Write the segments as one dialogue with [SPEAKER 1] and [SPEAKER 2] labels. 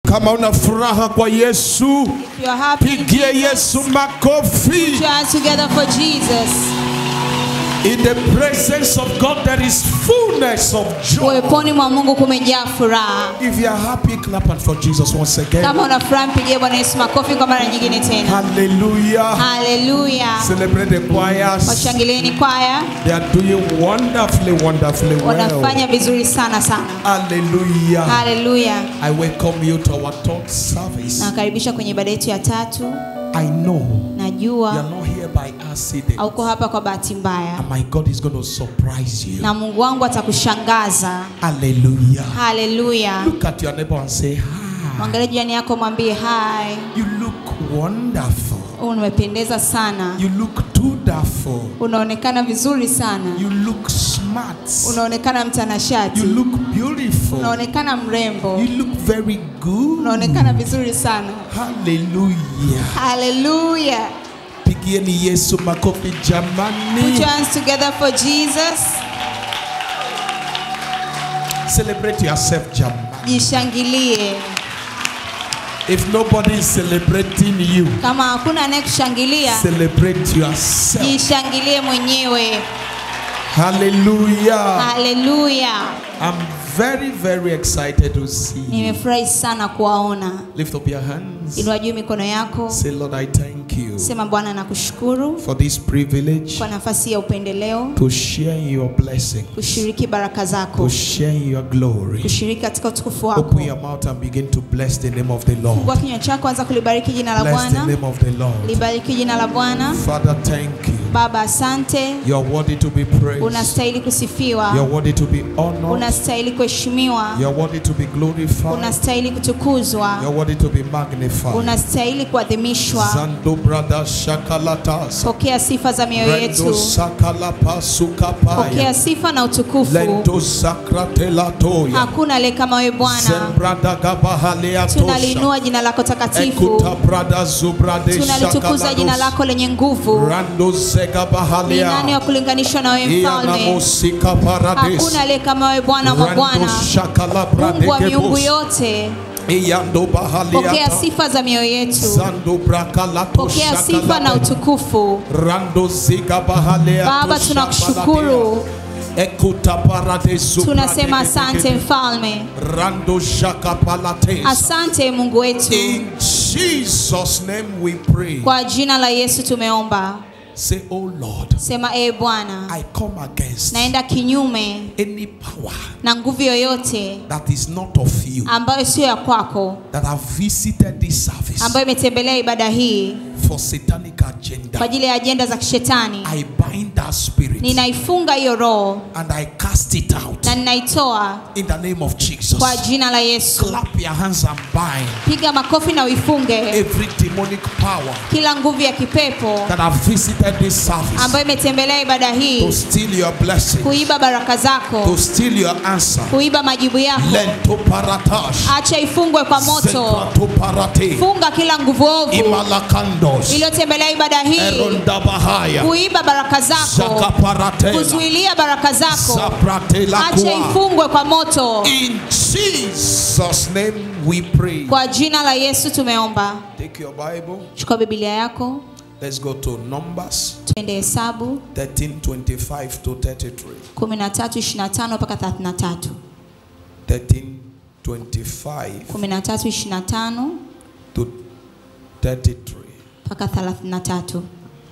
[SPEAKER 1] Kama una furaha kwa Yesu,
[SPEAKER 2] If you are happy, in
[SPEAKER 1] pigie
[SPEAKER 2] Jesus,
[SPEAKER 1] Yesu
[SPEAKER 2] put
[SPEAKER 1] makofi.
[SPEAKER 2] your hands together for Jesus.
[SPEAKER 1] In the presence of God, there is fullness of joy.
[SPEAKER 2] Uweponi mwa Mungu kumejaa furaha.
[SPEAKER 1] If you are happy, clap and for Jesus once again.
[SPEAKER 2] Kama una furaha, mpigie Bwana Yesu makofi kwa mara nyingine tena.
[SPEAKER 1] Hallelujah.
[SPEAKER 2] Haleluya!
[SPEAKER 1] Celebrate the choirs.
[SPEAKER 2] Washangilieni kwaya,
[SPEAKER 1] They are doing wonderfully, wonderfully well.
[SPEAKER 2] wanafanya vizuri sana sana.
[SPEAKER 1] Hallelujah.
[SPEAKER 2] Haleluya!
[SPEAKER 1] I welcome you to our third service.
[SPEAKER 2] Nawakaribisha kwenye ibada yetu ya tatu.
[SPEAKER 1] I know you
[SPEAKER 2] Najua
[SPEAKER 1] are not here by accident.
[SPEAKER 2] hauko hapa kwa bahati mbaya,
[SPEAKER 1] And my God is going to surprise you.
[SPEAKER 2] na Mungu wangu atakushangaza.
[SPEAKER 1] Hallelujah.
[SPEAKER 2] Haleluya!
[SPEAKER 1] Look at your neighbor and say, Hi.
[SPEAKER 2] Mwangalie jirani yako, mwambie hi,
[SPEAKER 1] You look wonderful.
[SPEAKER 2] umependeza sana,
[SPEAKER 1] You look too wonderful.
[SPEAKER 2] unaonekana vizuri sana,
[SPEAKER 1] You look smart.
[SPEAKER 2] unaonekana mtanashati,
[SPEAKER 1] You look beautiful.
[SPEAKER 2] unaonekana mrembo,
[SPEAKER 1] You look very good.
[SPEAKER 2] unaonekana vizuri sana.
[SPEAKER 1] Hallelujah.
[SPEAKER 2] Haleluya!
[SPEAKER 1] Pigieni Yesu makofi
[SPEAKER 2] Put
[SPEAKER 1] jamani.
[SPEAKER 2] your hands together for Jesus.
[SPEAKER 1] Celebrate yourself jamani.
[SPEAKER 2] Jishangilie.
[SPEAKER 1] If nobody is celebrating you,
[SPEAKER 2] Kama hakuna anayekushangilia,
[SPEAKER 1] celebrate yourself.
[SPEAKER 2] jishangilie mwenyewe.
[SPEAKER 1] Hallelujah.
[SPEAKER 2] Haleluya!
[SPEAKER 1] I'm very, very excited to see you.
[SPEAKER 2] Nimefurahi sana kuwaona.
[SPEAKER 1] Lift up your hands.
[SPEAKER 2] Inua juu mikono yako,
[SPEAKER 1] Say, Lord, I thank you
[SPEAKER 2] sema Bwana, nakushukuru
[SPEAKER 1] for this privilege
[SPEAKER 2] kwa nafasi ya upendeleo,
[SPEAKER 1] to share your blessing,
[SPEAKER 2] kushiriki baraka
[SPEAKER 1] to
[SPEAKER 2] zako,
[SPEAKER 1] share your glory.
[SPEAKER 2] kushiriki katika utukufu
[SPEAKER 1] Open
[SPEAKER 2] wako.
[SPEAKER 1] your mouth and begin to bless the name of the
[SPEAKER 2] Fungua
[SPEAKER 1] Lord.
[SPEAKER 2] kinywa chako, anza kulibariki jina la
[SPEAKER 1] Bless the
[SPEAKER 2] Bwana.
[SPEAKER 1] name of the Lord.
[SPEAKER 2] Libariki jina la Bwana.
[SPEAKER 1] Father, thank you.
[SPEAKER 2] Baba, asante,
[SPEAKER 1] You are worthy to be praised.
[SPEAKER 2] unastahili
[SPEAKER 1] You are
[SPEAKER 2] kusifiwa,
[SPEAKER 1] worthy to be honored.
[SPEAKER 2] unastahili kuheshimiwa,
[SPEAKER 1] You are worthy to be glorified.
[SPEAKER 2] unastahili
[SPEAKER 1] You
[SPEAKER 2] kutukuzwa,
[SPEAKER 1] are worthy to be magnified.
[SPEAKER 2] unastahili kuadhimishwa.
[SPEAKER 1] Zando brada shakalatas.
[SPEAKER 2] Pokea sifa za mioyo
[SPEAKER 1] Rendo
[SPEAKER 2] yetu,
[SPEAKER 1] sakalapa
[SPEAKER 2] pokea
[SPEAKER 1] sukapaya.
[SPEAKER 2] sifa na utukufu.
[SPEAKER 1] Lento sakratela
[SPEAKER 2] Hakuna aliye kama wewe Bwana.
[SPEAKER 1] Sembrada gabahalea tosha.
[SPEAKER 2] Tunaliinua jina lako takatifu,
[SPEAKER 1] Ekuta brada zubrade
[SPEAKER 2] tunalitukuza jina
[SPEAKER 1] shakalados.
[SPEAKER 2] lako lenye nguvu.
[SPEAKER 1] Rando zega
[SPEAKER 2] Ni nani wa
[SPEAKER 1] bahalea.
[SPEAKER 2] kulinganishwa na wewe
[SPEAKER 1] Iana
[SPEAKER 2] mfalme?
[SPEAKER 1] musika parades.
[SPEAKER 2] Hakuna aliye kama wewe Bwana wa
[SPEAKER 1] Rando
[SPEAKER 2] Bwana,
[SPEAKER 1] shakala
[SPEAKER 2] Mungu wa miungu
[SPEAKER 1] brade
[SPEAKER 2] yote.
[SPEAKER 1] Iyando
[SPEAKER 2] Pokea
[SPEAKER 1] bahalea.
[SPEAKER 2] sifa za mioyo yetu,
[SPEAKER 1] Zando brakalato
[SPEAKER 2] pokea sifa na
[SPEAKER 1] shakalate.
[SPEAKER 2] utukufu.
[SPEAKER 1] Rando ziga bahalea.
[SPEAKER 2] Baba,
[SPEAKER 1] tosha
[SPEAKER 2] tunakushukuru.
[SPEAKER 1] baladea. Ekuta parades
[SPEAKER 2] Tunasema
[SPEAKER 1] zubrade
[SPEAKER 2] asante
[SPEAKER 1] gegege.
[SPEAKER 2] mfalme,
[SPEAKER 1] Rando shaka palates.
[SPEAKER 2] asante Mungu wetu.
[SPEAKER 1] In Jesus' name we pray.
[SPEAKER 2] Kwa jina la Yesu tumeomba.
[SPEAKER 1] Say, Oh Lord,
[SPEAKER 2] Sema ee Bwana,
[SPEAKER 1] I come against
[SPEAKER 2] naenda kinyume
[SPEAKER 1] any power
[SPEAKER 2] na nguvu yoyote
[SPEAKER 1] that is not of you
[SPEAKER 2] ambayo sio ya kwako,
[SPEAKER 1] that have visited this service
[SPEAKER 2] ambayo imetembelea ibada hii
[SPEAKER 1] for satanic
[SPEAKER 2] kwa
[SPEAKER 1] agenda.
[SPEAKER 2] ajili ya ajenda za kishetani.
[SPEAKER 1] I bind that spirit
[SPEAKER 2] Ninaifunga hiyo roho
[SPEAKER 1] and I cast it out
[SPEAKER 2] na ninaitoa
[SPEAKER 1] in the name of Jesus.
[SPEAKER 2] kwa jina la Yesu.
[SPEAKER 1] Clap your hands and bind
[SPEAKER 2] Piga makofi na uifunge
[SPEAKER 1] every demonic power
[SPEAKER 2] kila nguvu ya kipepo
[SPEAKER 1] that have visited this service
[SPEAKER 2] ambayo imetembelea ibada
[SPEAKER 1] to
[SPEAKER 2] hii
[SPEAKER 1] steal your blessing,
[SPEAKER 2] kuiba baraka
[SPEAKER 1] to
[SPEAKER 2] zako,
[SPEAKER 1] steal your answer.
[SPEAKER 2] kuiba majibu yako.
[SPEAKER 1] Lento paratash.
[SPEAKER 2] Acha ifungwe kwa moto.
[SPEAKER 1] Zekrato parate.
[SPEAKER 2] Funga kila nguvu ovu
[SPEAKER 1] Imalakandos.
[SPEAKER 2] iliyotembelea ibada hii
[SPEAKER 1] Eronda bahaya.
[SPEAKER 2] kuiba baraka zako,
[SPEAKER 1] Zakaparatela.
[SPEAKER 2] kuzuilia baraka zako.
[SPEAKER 1] Zapratela
[SPEAKER 2] Acha
[SPEAKER 1] kwa.
[SPEAKER 2] ifungwe kwa moto.
[SPEAKER 1] In Jesus' name we pray.
[SPEAKER 2] Kwa jina la Yesu tumeomba.
[SPEAKER 1] Take your Bible.
[SPEAKER 2] Chukua Biblia yako,
[SPEAKER 1] Let's go to Numbers
[SPEAKER 2] tuende Hesabu
[SPEAKER 1] 13 25 to 33.
[SPEAKER 2] 13:25 mpaka 33.
[SPEAKER 1] 13 25
[SPEAKER 2] 13:25
[SPEAKER 1] to 33.
[SPEAKER 2] mpaka 33.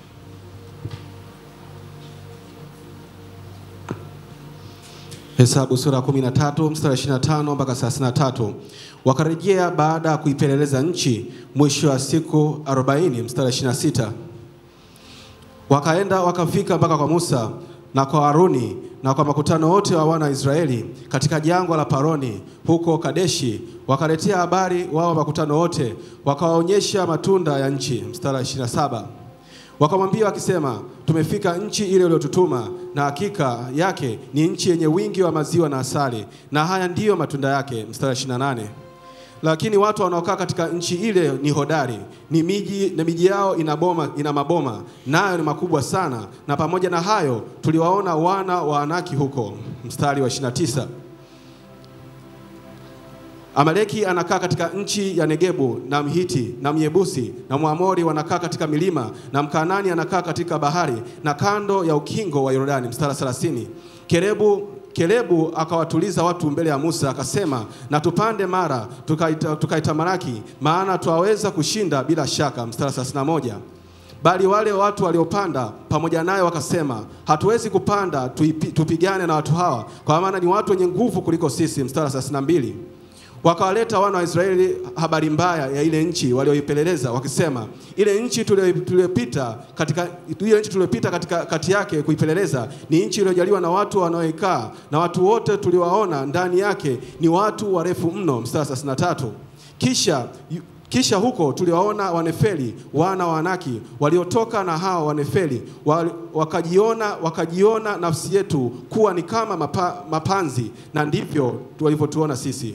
[SPEAKER 3] Hesabu sura ya 13 mstari wa 25 mpaka 33. Wakarejea baada ya kuipeleleza nchi mwisho wa siku 40 mstari wa 26. Wakaenda wakafika mpaka kwa Musa na kwa Haruni na kwa makutano wote wa wana wa Israeli katika jangwa la Paroni huko Kadeshi, wakaletea habari wao makutano wote, wakawaonyesha matunda ya nchi. Mstari wa 27. Wakamwambia wakisema, tumefika nchi ile uliyotutuma, na hakika yake ni nchi yenye wingi wa maziwa na asali, na haya ndiyo matunda yake. Mstari wa 28. Lakini watu wanaokaa katika nchi ile ni hodari, ni miji na miji yao ina boma, ina maboma nayo ni makubwa sana, na pamoja na hayo tuliwaona wana wa Anaki huko. Mstari wa 29. Amaleki anakaa katika nchi ya Negebu na Mhiti na Myebusi na Mwamori wanakaa katika milima na Mkanani anakaa katika bahari na kando ya ukingo wa Yordani. Mstari 30. Kerebu Kelebu akawatuliza watu mbele ya Musa akasema, na tupande mara tukaita- tukaitamalaki, maana twaweza kushinda bila shaka. Mstari 31. Bali wale watu waliopanda pamoja naye wakasema, hatuwezi kupanda tuipi, tupigane na watu hawa, kwa maana ni watu wenye nguvu kuliko sisi. Mstari 32. Wakawaleta wana wa Israeli habari mbaya ya ile nchi walioipeleleza, wakisema, ile nchi tulio- tuliyopita katika ile nchi tuliyopita katika kati yake kuipeleleza ni nchi iliyojaliwa na watu wanaoikaa, na watu wote tuliwaona ndani yake ni watu warefu mno. Mstari 33. Kisha kisha huko tuliwaona Wanefeli wana wa Anaki waliotoka na hao Wanefeli wa- wakajiona, wakajiona nafsi yetu kuwa ni kama mapa, mapanzi, na ndivyo walivyotuona sisi.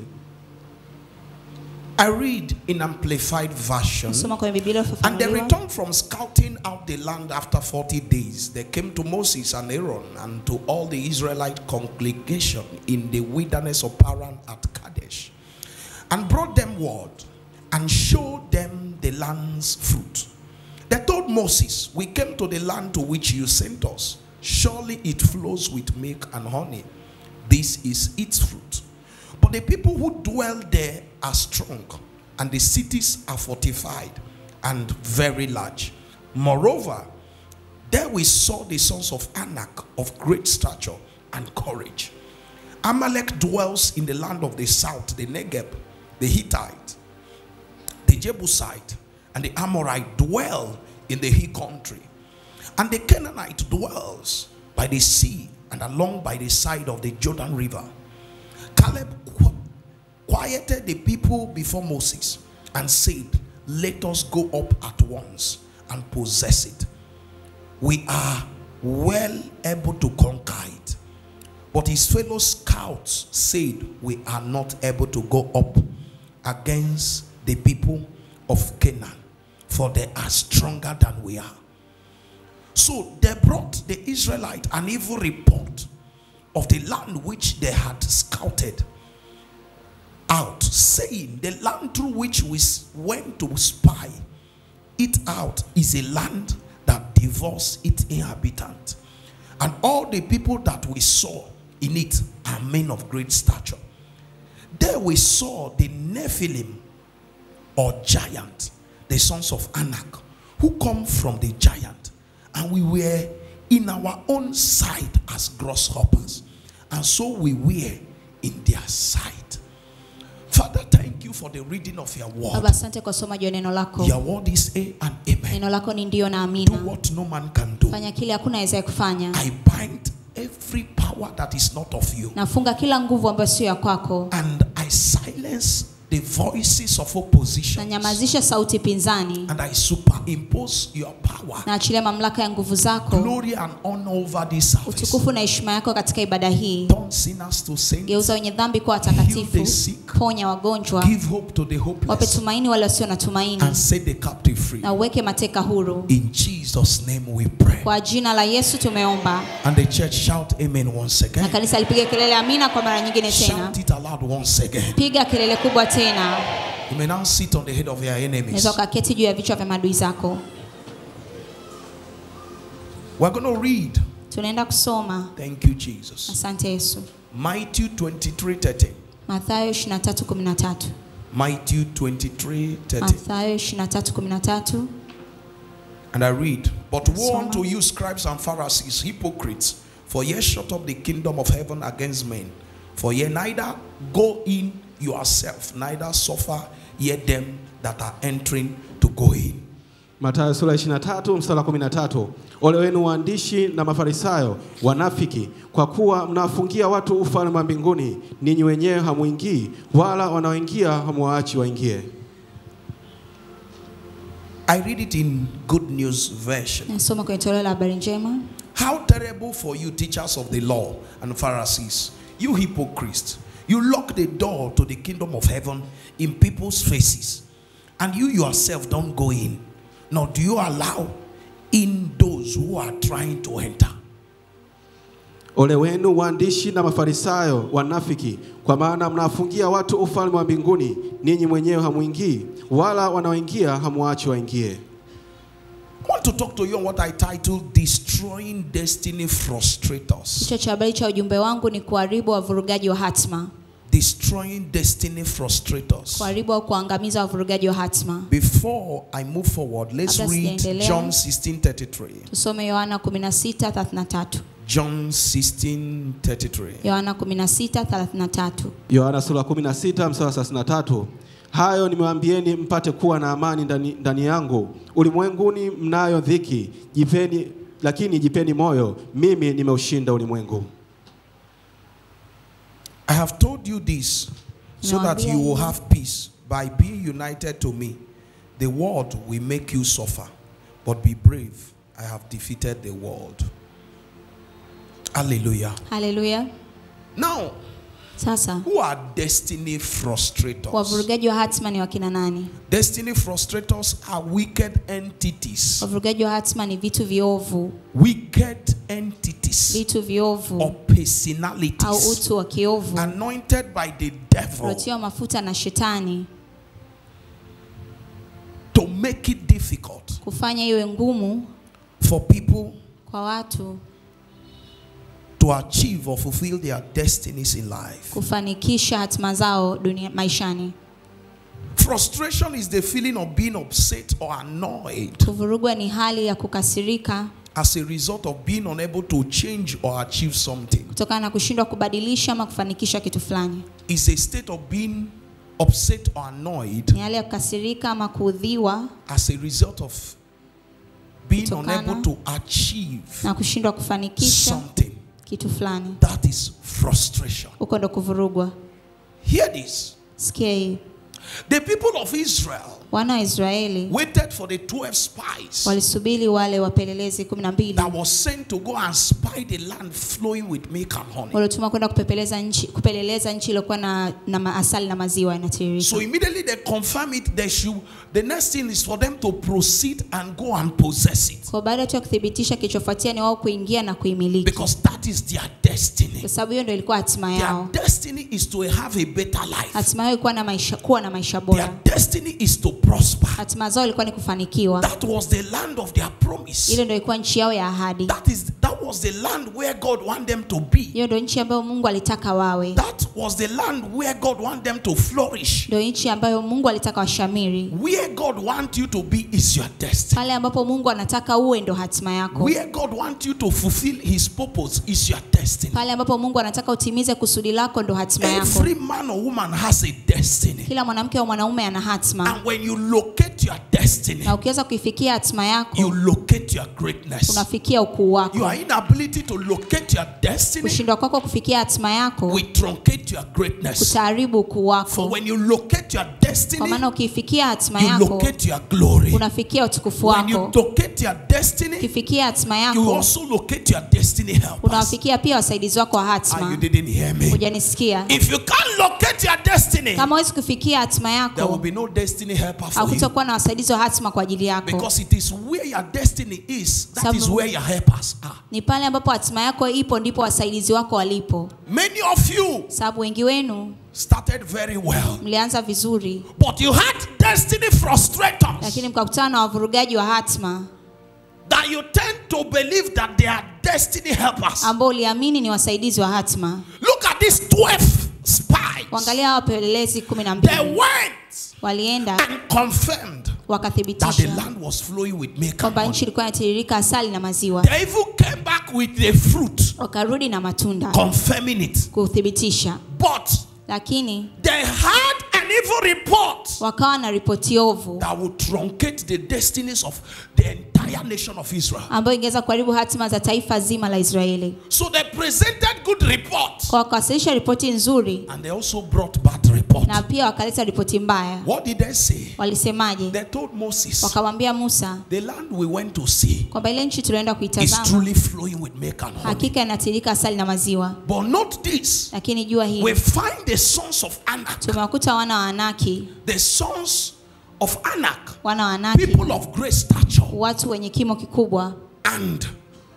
[SPEAKER 1] I read in Amplified Version.
[SPEAKER 2] Nasoma kwenye Biblia
[SPEAKER 1] And they
[SPEAKER 2] iliyofafanuliwa.
[SPEAKER 1] returned from scouting out the land after 40 days. They came to Moses and Aaron and to all the Israelite congregation in the wilderness of Paran at Kadesh and brought them word and showed them the land's fruit. They told Moses, We came to the land to which you sent us. Surely it flows with milk and honey. This is its fruit. But the people who dwell there are strong, and the cities are fortified and very large. Moreover, there we saw the sons of Anak of great stature and courage. Amalek dwells in the land of the south, the Negeb, the Hittite, the Jebusite, and the Amorite dwell in the hill country. And the Canaanite dwells by the sea and along by the side of the Jordan River. Caleb qu- quieted the people before Moses and said, Let us go up at once and possess it. We are well able to conquer it. But his fellow scouts said, We are not able to go up against the people of Canaan, for they are stronger than we are. So they brought the Israelite an evil report of the land which they had scouted out, saying, The land through which we s- went to spy it out is a land that devours its inhabitant. And all the people that we saw in it are men of great stature. There we saw the Nephilim or giant, the sons of Anak, who come from the giant. And we were in our own sight as grasshoppers. And so we were in their sight. Father, thank you for the reading of your word.
[SPEAKER 2] Baba, asante kwa somaji wa neno lako.
[SPEAKER 1] Your word is A and Amen.
[SPEAKER 2] Neno lako ni ndio na
[SPEAKER 1] Do
[SPEAKER 2] amina.
[SPEAKER 1] what no man can do.
[SPEAKER 2] Fanya kile hakuna awezaye kufanya.
[SPEAKER 1] I bind every power that is not of you.
[SPEAKER 2] Nafunga kila nguvu ambayo sio ya kwako.
[SPEAKER 1] And I silence the voices of opposition.
[SPEAKER 2] Nanyamazisha sauti pinzani.
[SPEAKER 1] And I superimpose your power,
[SPEAKER 2] Naachilia mamlaka ya nguvu zako,
[SPEAKER 1] glory, and honor over this service.
[SPEAKER 2] utukufu na heshima yako katika ibada hii.
[SPEAKER 1] Turn sinners to saints.
[SPEAKER 2] Geuza wenye dhambi kuwa
[SPEAKER 1] Heal the
[SPEAKER 2] watakatifu,
[SPEAKER 1] sick.
[SPEAKER 2] ponya wagonjwa,
[SPEAKER 1] Give hope to the
[SPEAKER 2] wape
[SPEAKER 1] hopeless.
[SPEAKER 2] tumaini wale wasio na tumaini,
[SPEAKER 1] And set the captive free.
[SPEAKER 2] na uweke mateka huru.
[SPEAKER 1] In Jesus' name we pray.
[SPEAKER 2] Kwa jina la Yesu tumeomba,
[SPEAKER 1] And the church shout amen once
[SPEAKER 2] na
[SPEAKER 1] again.
[SPEAKER 2] kanisa lipiga kelele amina kwa mara nyingine tena.
[SPEAKER 1] Shout it aloud once again.
[SPEAKER 2] Piga kelele kubwa tena.
[SPEAKER 1] You may now sit on the head of your enemies.
[SPEAKER 2] Unaweza ukaketi juu ya vichwa vya maadui zako.
[SPEAKER 1] We're going to read.
[SPEAKER 2] Tunaenda kusoma.
[SPEAKER 1] Thank you, Jesus.
[SPEAKER 2] Asante Yesu.
[SPEAKER 1] Matthew 23 13.
[SPEAKER 2] Mathayo 23:13.
[SPEAKER 1] Matthew 23 13.
[SPEAKER 2] Mathayo 23:13.
[SPEAKER 1] And I read, But woe
[SPEAKER 2] Soma.
[SPEAKER 1] unto you, scribes and Pharisees, hypocrites, for ye shut up the kingdom of heaven against men. For ye neither go in yourself, neither suffer ye them that are entering to go in.
[SPEAKER 3] Mathayo sura ya 23 mstari wa 13. Ole wenu waandishi na Mafarisayo wanafiki, kwa kuwa mnawafungia watu ufalme wa mbinguni, ninyi wenyewe hamuingii, wala wanaoingia hamuwaachi waingie.
[SPEAKER 1] I read it in Good News Version.
[SPEAKER 2] Nasoma kwenye toleo la habari njema.
[SPEAKER 1] How terrible for you, teachers of the law and Pharisees, you hypocrites! You lock the door to the kingdom of heaven in people's faces, and you yourself don't go in, nor do you allow in those who are trying to enter.
[SPEAKER 3] Ole wenu waandishi na Mafarisayo wanafiki, kwa maana mnawafungia watu ufalme wa mbinguni, ninyi mwenyewe hamuingii, wala wanaoingia hamuachi waingie.
[SPEAKER 1] I want to talk to you on what I title Destroying Destiny Frustrators.
[SPEAKER 2] Kichwa cha habari cha ujumbe wangu ni kuharibu wavurugaji wa hatma,
[SPEAKER 1] Destroying Destiny Frustrators.
[SPEAKER 2] kuharibu au kuangamiza wavurugaji wa hatma.
[SPEAKER 1] Before I move forward, let's
[SPEAKER 2] Kabla
[SPEAKER 1] read
[SPEAKER 2] sijaendelea.
[SPEAKER 1] John 16:33.
[SPEAKER 2] Tusome Yohana 16:33.
[SPEAKER 1] John 16:33.
[SPEAKER 2] Yohana 16:33.
[SPEAKER 3] Yohana sura 16 mstari wa 33. Hayo nimewaambieni mpate kuwa na amani ndani, ndani yangu. Ulimwenguni mnayo dhiki, jipeni lakini jipeni moyo, mimi nimeushinda ulimwengu.
[SPEAKER 1] I have told you this so that
[SPEAKER 2] Nawaambia
[SPEAKER 1] you will
[SPEAKER 2] hivi.
[SPEAKER 1] have peace by being united to me. The world will make you suffer, but be brave. I have defeated the world. Hallelujah.
[SPEAKER 2] Haleluya.
[SPEAKER 1] Now,
[SPEAKER 2] Sasa
[SPEAKER 1] who are destiny frustrators?
[SPEAKER 2] wavurugaji wa hatma ni wakina nani?
[SPEAKER 1] Destiny frustrators are wicked entities.
[SPEAKER 2] Wavurugaji wa hatma ni vitu viovu,
[SPEAKER 1] Wicked entities
[SPEAKER 2] vitu
[SPEAKER 1] or
[SPEAKER 2] viovu au
[SPEAKER 1] personalities
[SPEAKER 2] utu wa kiovu
[SPEAKER 1] anointed by the devil
[SPEAKER 2] uliotiwa mafuta na shetani
[SPEAKER 1] to make it difficult
[SPEAKER 2] kufanya iwe ngumu
[SPEAKER 1] for people
[SPEAKER 2] kwa watu
[SPEAKER 1] to achieve or fulfill their destinies in life.
[SPEAKER 2] kufanikisha hatima zao dunia, maishani.
[SPEAKER 1] Frustration is the feeling of being upset or annoyed
[SPEAKER 2] Kuvurugwa ni hali ya kukasirika
[SPEAKER 1] as a result of being unable to change or achieve something.
[SPEAKER 2] kutokana na kushindwa kubadilisha ama kufanikisha kitu fulani.
[SPEAKER 1] It's a state of being upset or annoyed
[SPEAKER 2] Ni hali ya kukasirika ama kuudhiwa
[SPEAKER 1] as a result of being
[SPEAKER 2] Kutokana
[SPEAKER 1] unable to achieve
[SPEAKER 2] na kushindwa kufanikisha
[SPEAKER 1] something.
[SPEAKER 2] kitu fulani.
[SPEAKER 1] That is frustration.
[SPEAKER 2] Huko ndo kuvurugwa.
[SPEAKER 1] Hear this.
[SPEAKER 2] Sikia hii,
[SPEAKER 1] The people of Israel
[SPEAKER 2] wana wa Israeli
[SPEAKER 1] waited for the 12 spies
[SPEAKER 2] walisubiri wale wapelelezi kumi na mbili
[SPEAKER 1] that was sent to go and spy the land flowing with milk and honey.
[SPEAKER 2] waliotuma kwenda kupepeleza nchi, kupeleleza nchi iliyokuwa na, na ma- asali na maziwa yanatiririka.
[SPEAKER 1] So immediately they confirm it. They should. The next thing is for them to proceed and go and possess it
[SPEAKER 2] Kwa baada tu ya kuthibitisha, kilichofuatia ni wao kuingia na kuimiliki,
[SPEAKER 1] because that is their destiny.
[SPEAKER 2] kwa sababu hiyo ndio ilikuwa hatima
[SPEAKER 1] Their
[SPEAKER 2] yao.
[SPEAKER 1] destiny is to have a better life.
[SPEAKER 2] Hatima yao ilikuwa na maisha, kuwa na maisha
[SPEAKER 1] Their
[SPEAKER 2] bora.
[SPEAKER 1] destiny is to prosper.
[SPEAKER 2] Hatima zao ilikuwa ni kufanikiwa.
[SPEAKER 1] That was the land of their promise.
[SPEAKER 2] Ile ndio ilikuwa nchi yao ya ahadi.
[SPEAKER 1] That is that was the land where God wanted them to be.
[SPEAKER 2] Hiyo ndio nchi ambayo Mungu alitaka wawe,
[SPEAKER 1] That was the land where God wanted them to flourish.
[SPEAKER 2] ndio nchi ambayo Mungu alitaka washamiri.
[SPEAKER 1] Where God wants you to be is your destiny.
[SPEAKER 2] Pale ambapo Mungu anataka uwe ndo hatima yako.
[SPEAKER 1] Where God wants you to fulfill His purpose is your destiny.
[SPEAKER 2] Pale ambapo Mungu anataka utimize kusudi lako ndo hatima yako.
[SPEAKER 1] Every man or woman has a destiny.
[SPEAKER 2] Kila mwanamke au mwanaume ana hatima,
[SPEAKER 1] And when you locate your destiny,
[SPEAKER 2] na ukiweza kuifikia hatima
[SPEAKER 1] you
[SPEAKER 2] yako
[SPEAKER 1] locate your greatness.
[SPEAKER 2] unafikia ukuu wako.
[SPEAKER 1] Your inability to locate your destiny
[SPEAKER 2] Kushindwa kwako kufikia hatima yako
[SPEAKER 1] will truncate your greatness.
[SPEAKER 2] kutaharibu ukuu
[SPEAKER 1] For
[SPEAKER 2] wako,
[SPEAKER 1] when you locate your
[SPEAKER 2] kwa
[SPEAKER 1] destiny,
[SPEAKER 2] maana ukiifikia hatima
[SPEAKER 1] you
[SPEAKER 2] yako
[SPEAKER 1] locate your glory.
[SPEAKER 2] unafikia utukufu
[SPEAKER 1] When you
[SPEAKER 2] wako.
[SPEAKER 1] locate your destiny,
[SPEAKER 2] Ukifikia hatima
[SPEAKER 1] you
[SPEAKER 2] yako
[SPEAKER 1] also locate your destiny helpers.
[SPEAKER 2] unawafikia pia wasaidizi wako wa
[SPEAKER 1] Ah, you
[SPEAKER 2] hatima.
[SPEAKER 1] didn't hear me.
[SPEAKER 2] Hujanisikia?
[SPEAKER 1] If you can't locate your destiny,
[SPEAKER 2] Kama huwezi kufikia hatima
[SPEAKER 1] there will
[SPEAKER 2] yako,
[SPEAKER 1] be no destiny helper for you.
[SPEAKER 2] hakutakuwa na wasaidizi wa hatima kwa ajili yako.
[SPEAKER 1] Because it is where your destiny is, that
[SPEAKER 2] Sababu-
[SPEAKER 1] is where your helpers are.
[SPEAKER 2] Ni pale ambapo hatima yako ipo ndipo wasaidizi wako walipo.
[SPEAKER 1] Many of you
[SPEAKER 2] Sababu wengi wenu
[SPEAKER 1] started very well,
[SPEAKER 2] mlianza vizuri,
[SPEAKER 1] but you had destiny frustrators
[SPEAKER 2] lakini mkakutana na wavurugaji wa hatima
[SPEAKER 1] that you tend to believe that they are destiny helpers.
[SPEAKER 2] ambao uliamini ni wasaidizi wa hatima.
[SPEAKER 1] Look at these 12 spies.
[SPEAKER 2] Kuangalia hao wapelelezi kumi na
[SPEAKER 1] They
[SPEAKER 2] mbili
[SPEAKER 1] went
[SPEAKER 2] walienda
[SPEAKER 1] and confirmed that the
[SPEAKER 2] wakathibitisha
[SPEAKER 1] land was flowing with milk and
[SPEAKER 2] kwamba
[SPEAKER 1] honey.
[SPEAKER 2] nchi ilikuwa inatiririka asali na maziwa,
[SPEAKER 1] They even came back with the fruit,
[SPEAKER 2] wakarudi na matunda
[SPEAKER 1] confirming it.
[SPEAKER 2] kuthibitisha,
[SPEAKER 1] But
[SPEAKER 2] lakini
[SPEAKER 1] they had an evil report
[SPEAKER 2] wakawa na ripoti ovu
[SPEAKER 1] that would truncate the destinies of the entire nation of Israel.
[SPEAKER 2] ambayo ingeweza kuharibu hatima za taifa zima la Israeli.
[SPEAKER 1] So they presented good report
[SPEAKER 2] Kwa wakawasilisha ripoti nzuri
[SPEAKER 1] and they also brought bad report.
[SPEAKER 2] na pia wakaleta ripoti mbaya.
[SPEAKER 1] What did they say?
[SPEAKER 2] Walisemaje?
[SPEAKER 1] They told Moses,
[SPEAKER 2] Wakamwambia Musa
[SPEAKER 1] the land we went to see
[SPEAKER 2] kwamba ile nchi tulienda
[SPEAKER 1] is
[SPEAKER 2] kuitazama
[SPEAKER 1] truly flowing with milk and honey.
[SPEAKER 2] hakika inatirika asali na maziwa,
[SPEAKER 1] But not this.
[SPEAKER 2] lakini jua
[SPEAKER 1] We
[SPEAKER 2] hii
[SPEAKER 1] find the sons of Anak,
[SPEAKER 2] tumewakuta wana wa Anaki,
[SPEAKER 1] the sons of Anak,
[SPEAKER 2] wana wa Anaki,
[SPEAKER 1] people of great stature,
[SPEAKER 2] watu wenye kimo kikubwa
[SPEAKER 1] and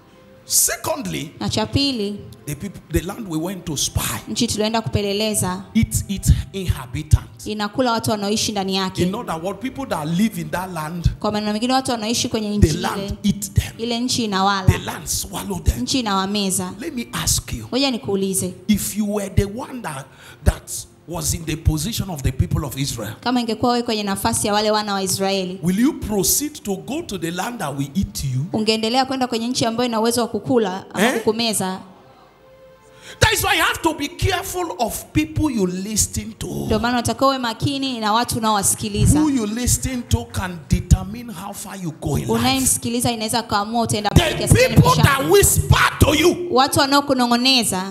[SPEAKER 1] Secondly,
[SPEAKER 2] na cha pili
[SPEAKER 1] the people, the land we went to spy,
[SPEAKER 2] nchi tulioenda kupeleleza
[SPEAKER 1] its its inhabitants.
[SPEAKER 2] inakula watu wanaoishi ndani
[SPEAKER 1] In
[SPEAKER 2] yake
[SPEAKER 1] other words, people that live in that land,
[SPEAKER 2] kwa maneno mengine watu wanaoishi kwenye
[SPEAKER 1] the
[SPEAKER 2] nchi ile
[SPEAKER 1] land eat them.
[SPEAKER 2] ile nchi
[SPEAKER 1] The
[SPEAKER 2] inawala
[SPEAKER 1] land swallow them.
[SPEAKER 2] nchi inawameza
[SPEAKER 1] Let me ask you,
[SPEAKER 2] ngoja nikuulize
[SPEAKER 1] if you were the one that that was in the position of the people of Israel,
[SPEAKER 2] kama ingekuwa wewe kwenye nafasi ya wale wana wa israeli
[SPEAKER 1] will you proceed to go to the land that will eat you?
[SPEAKER 2] ungeendelea kwenda kwenye nchi ambayo ina uwezo wa kukula ama
[SPEAKER 1] Eh?
[SPEAKER 2] kukumeza
[SPEAKER 1] That is why you have to be careful of people you listen to.
[SPEAKER 2] ndio maana unatakiwa uwe makini na watu unaowasikiliza
[SPEAKER 1] Who you listen to can determine how far you go in life.
[SPEAKER 2] unayemsikiliza inaweza kaamua utaenda mbali
[SPEAKER 1] The
[SPEAKER 2] kiasi gani
[SPEAKER 1] people
[SPEAKER 2] maishani.
[SPEAKER 1] that whisper to you,
[SPEAKER 2] watu wanaokunong'oneza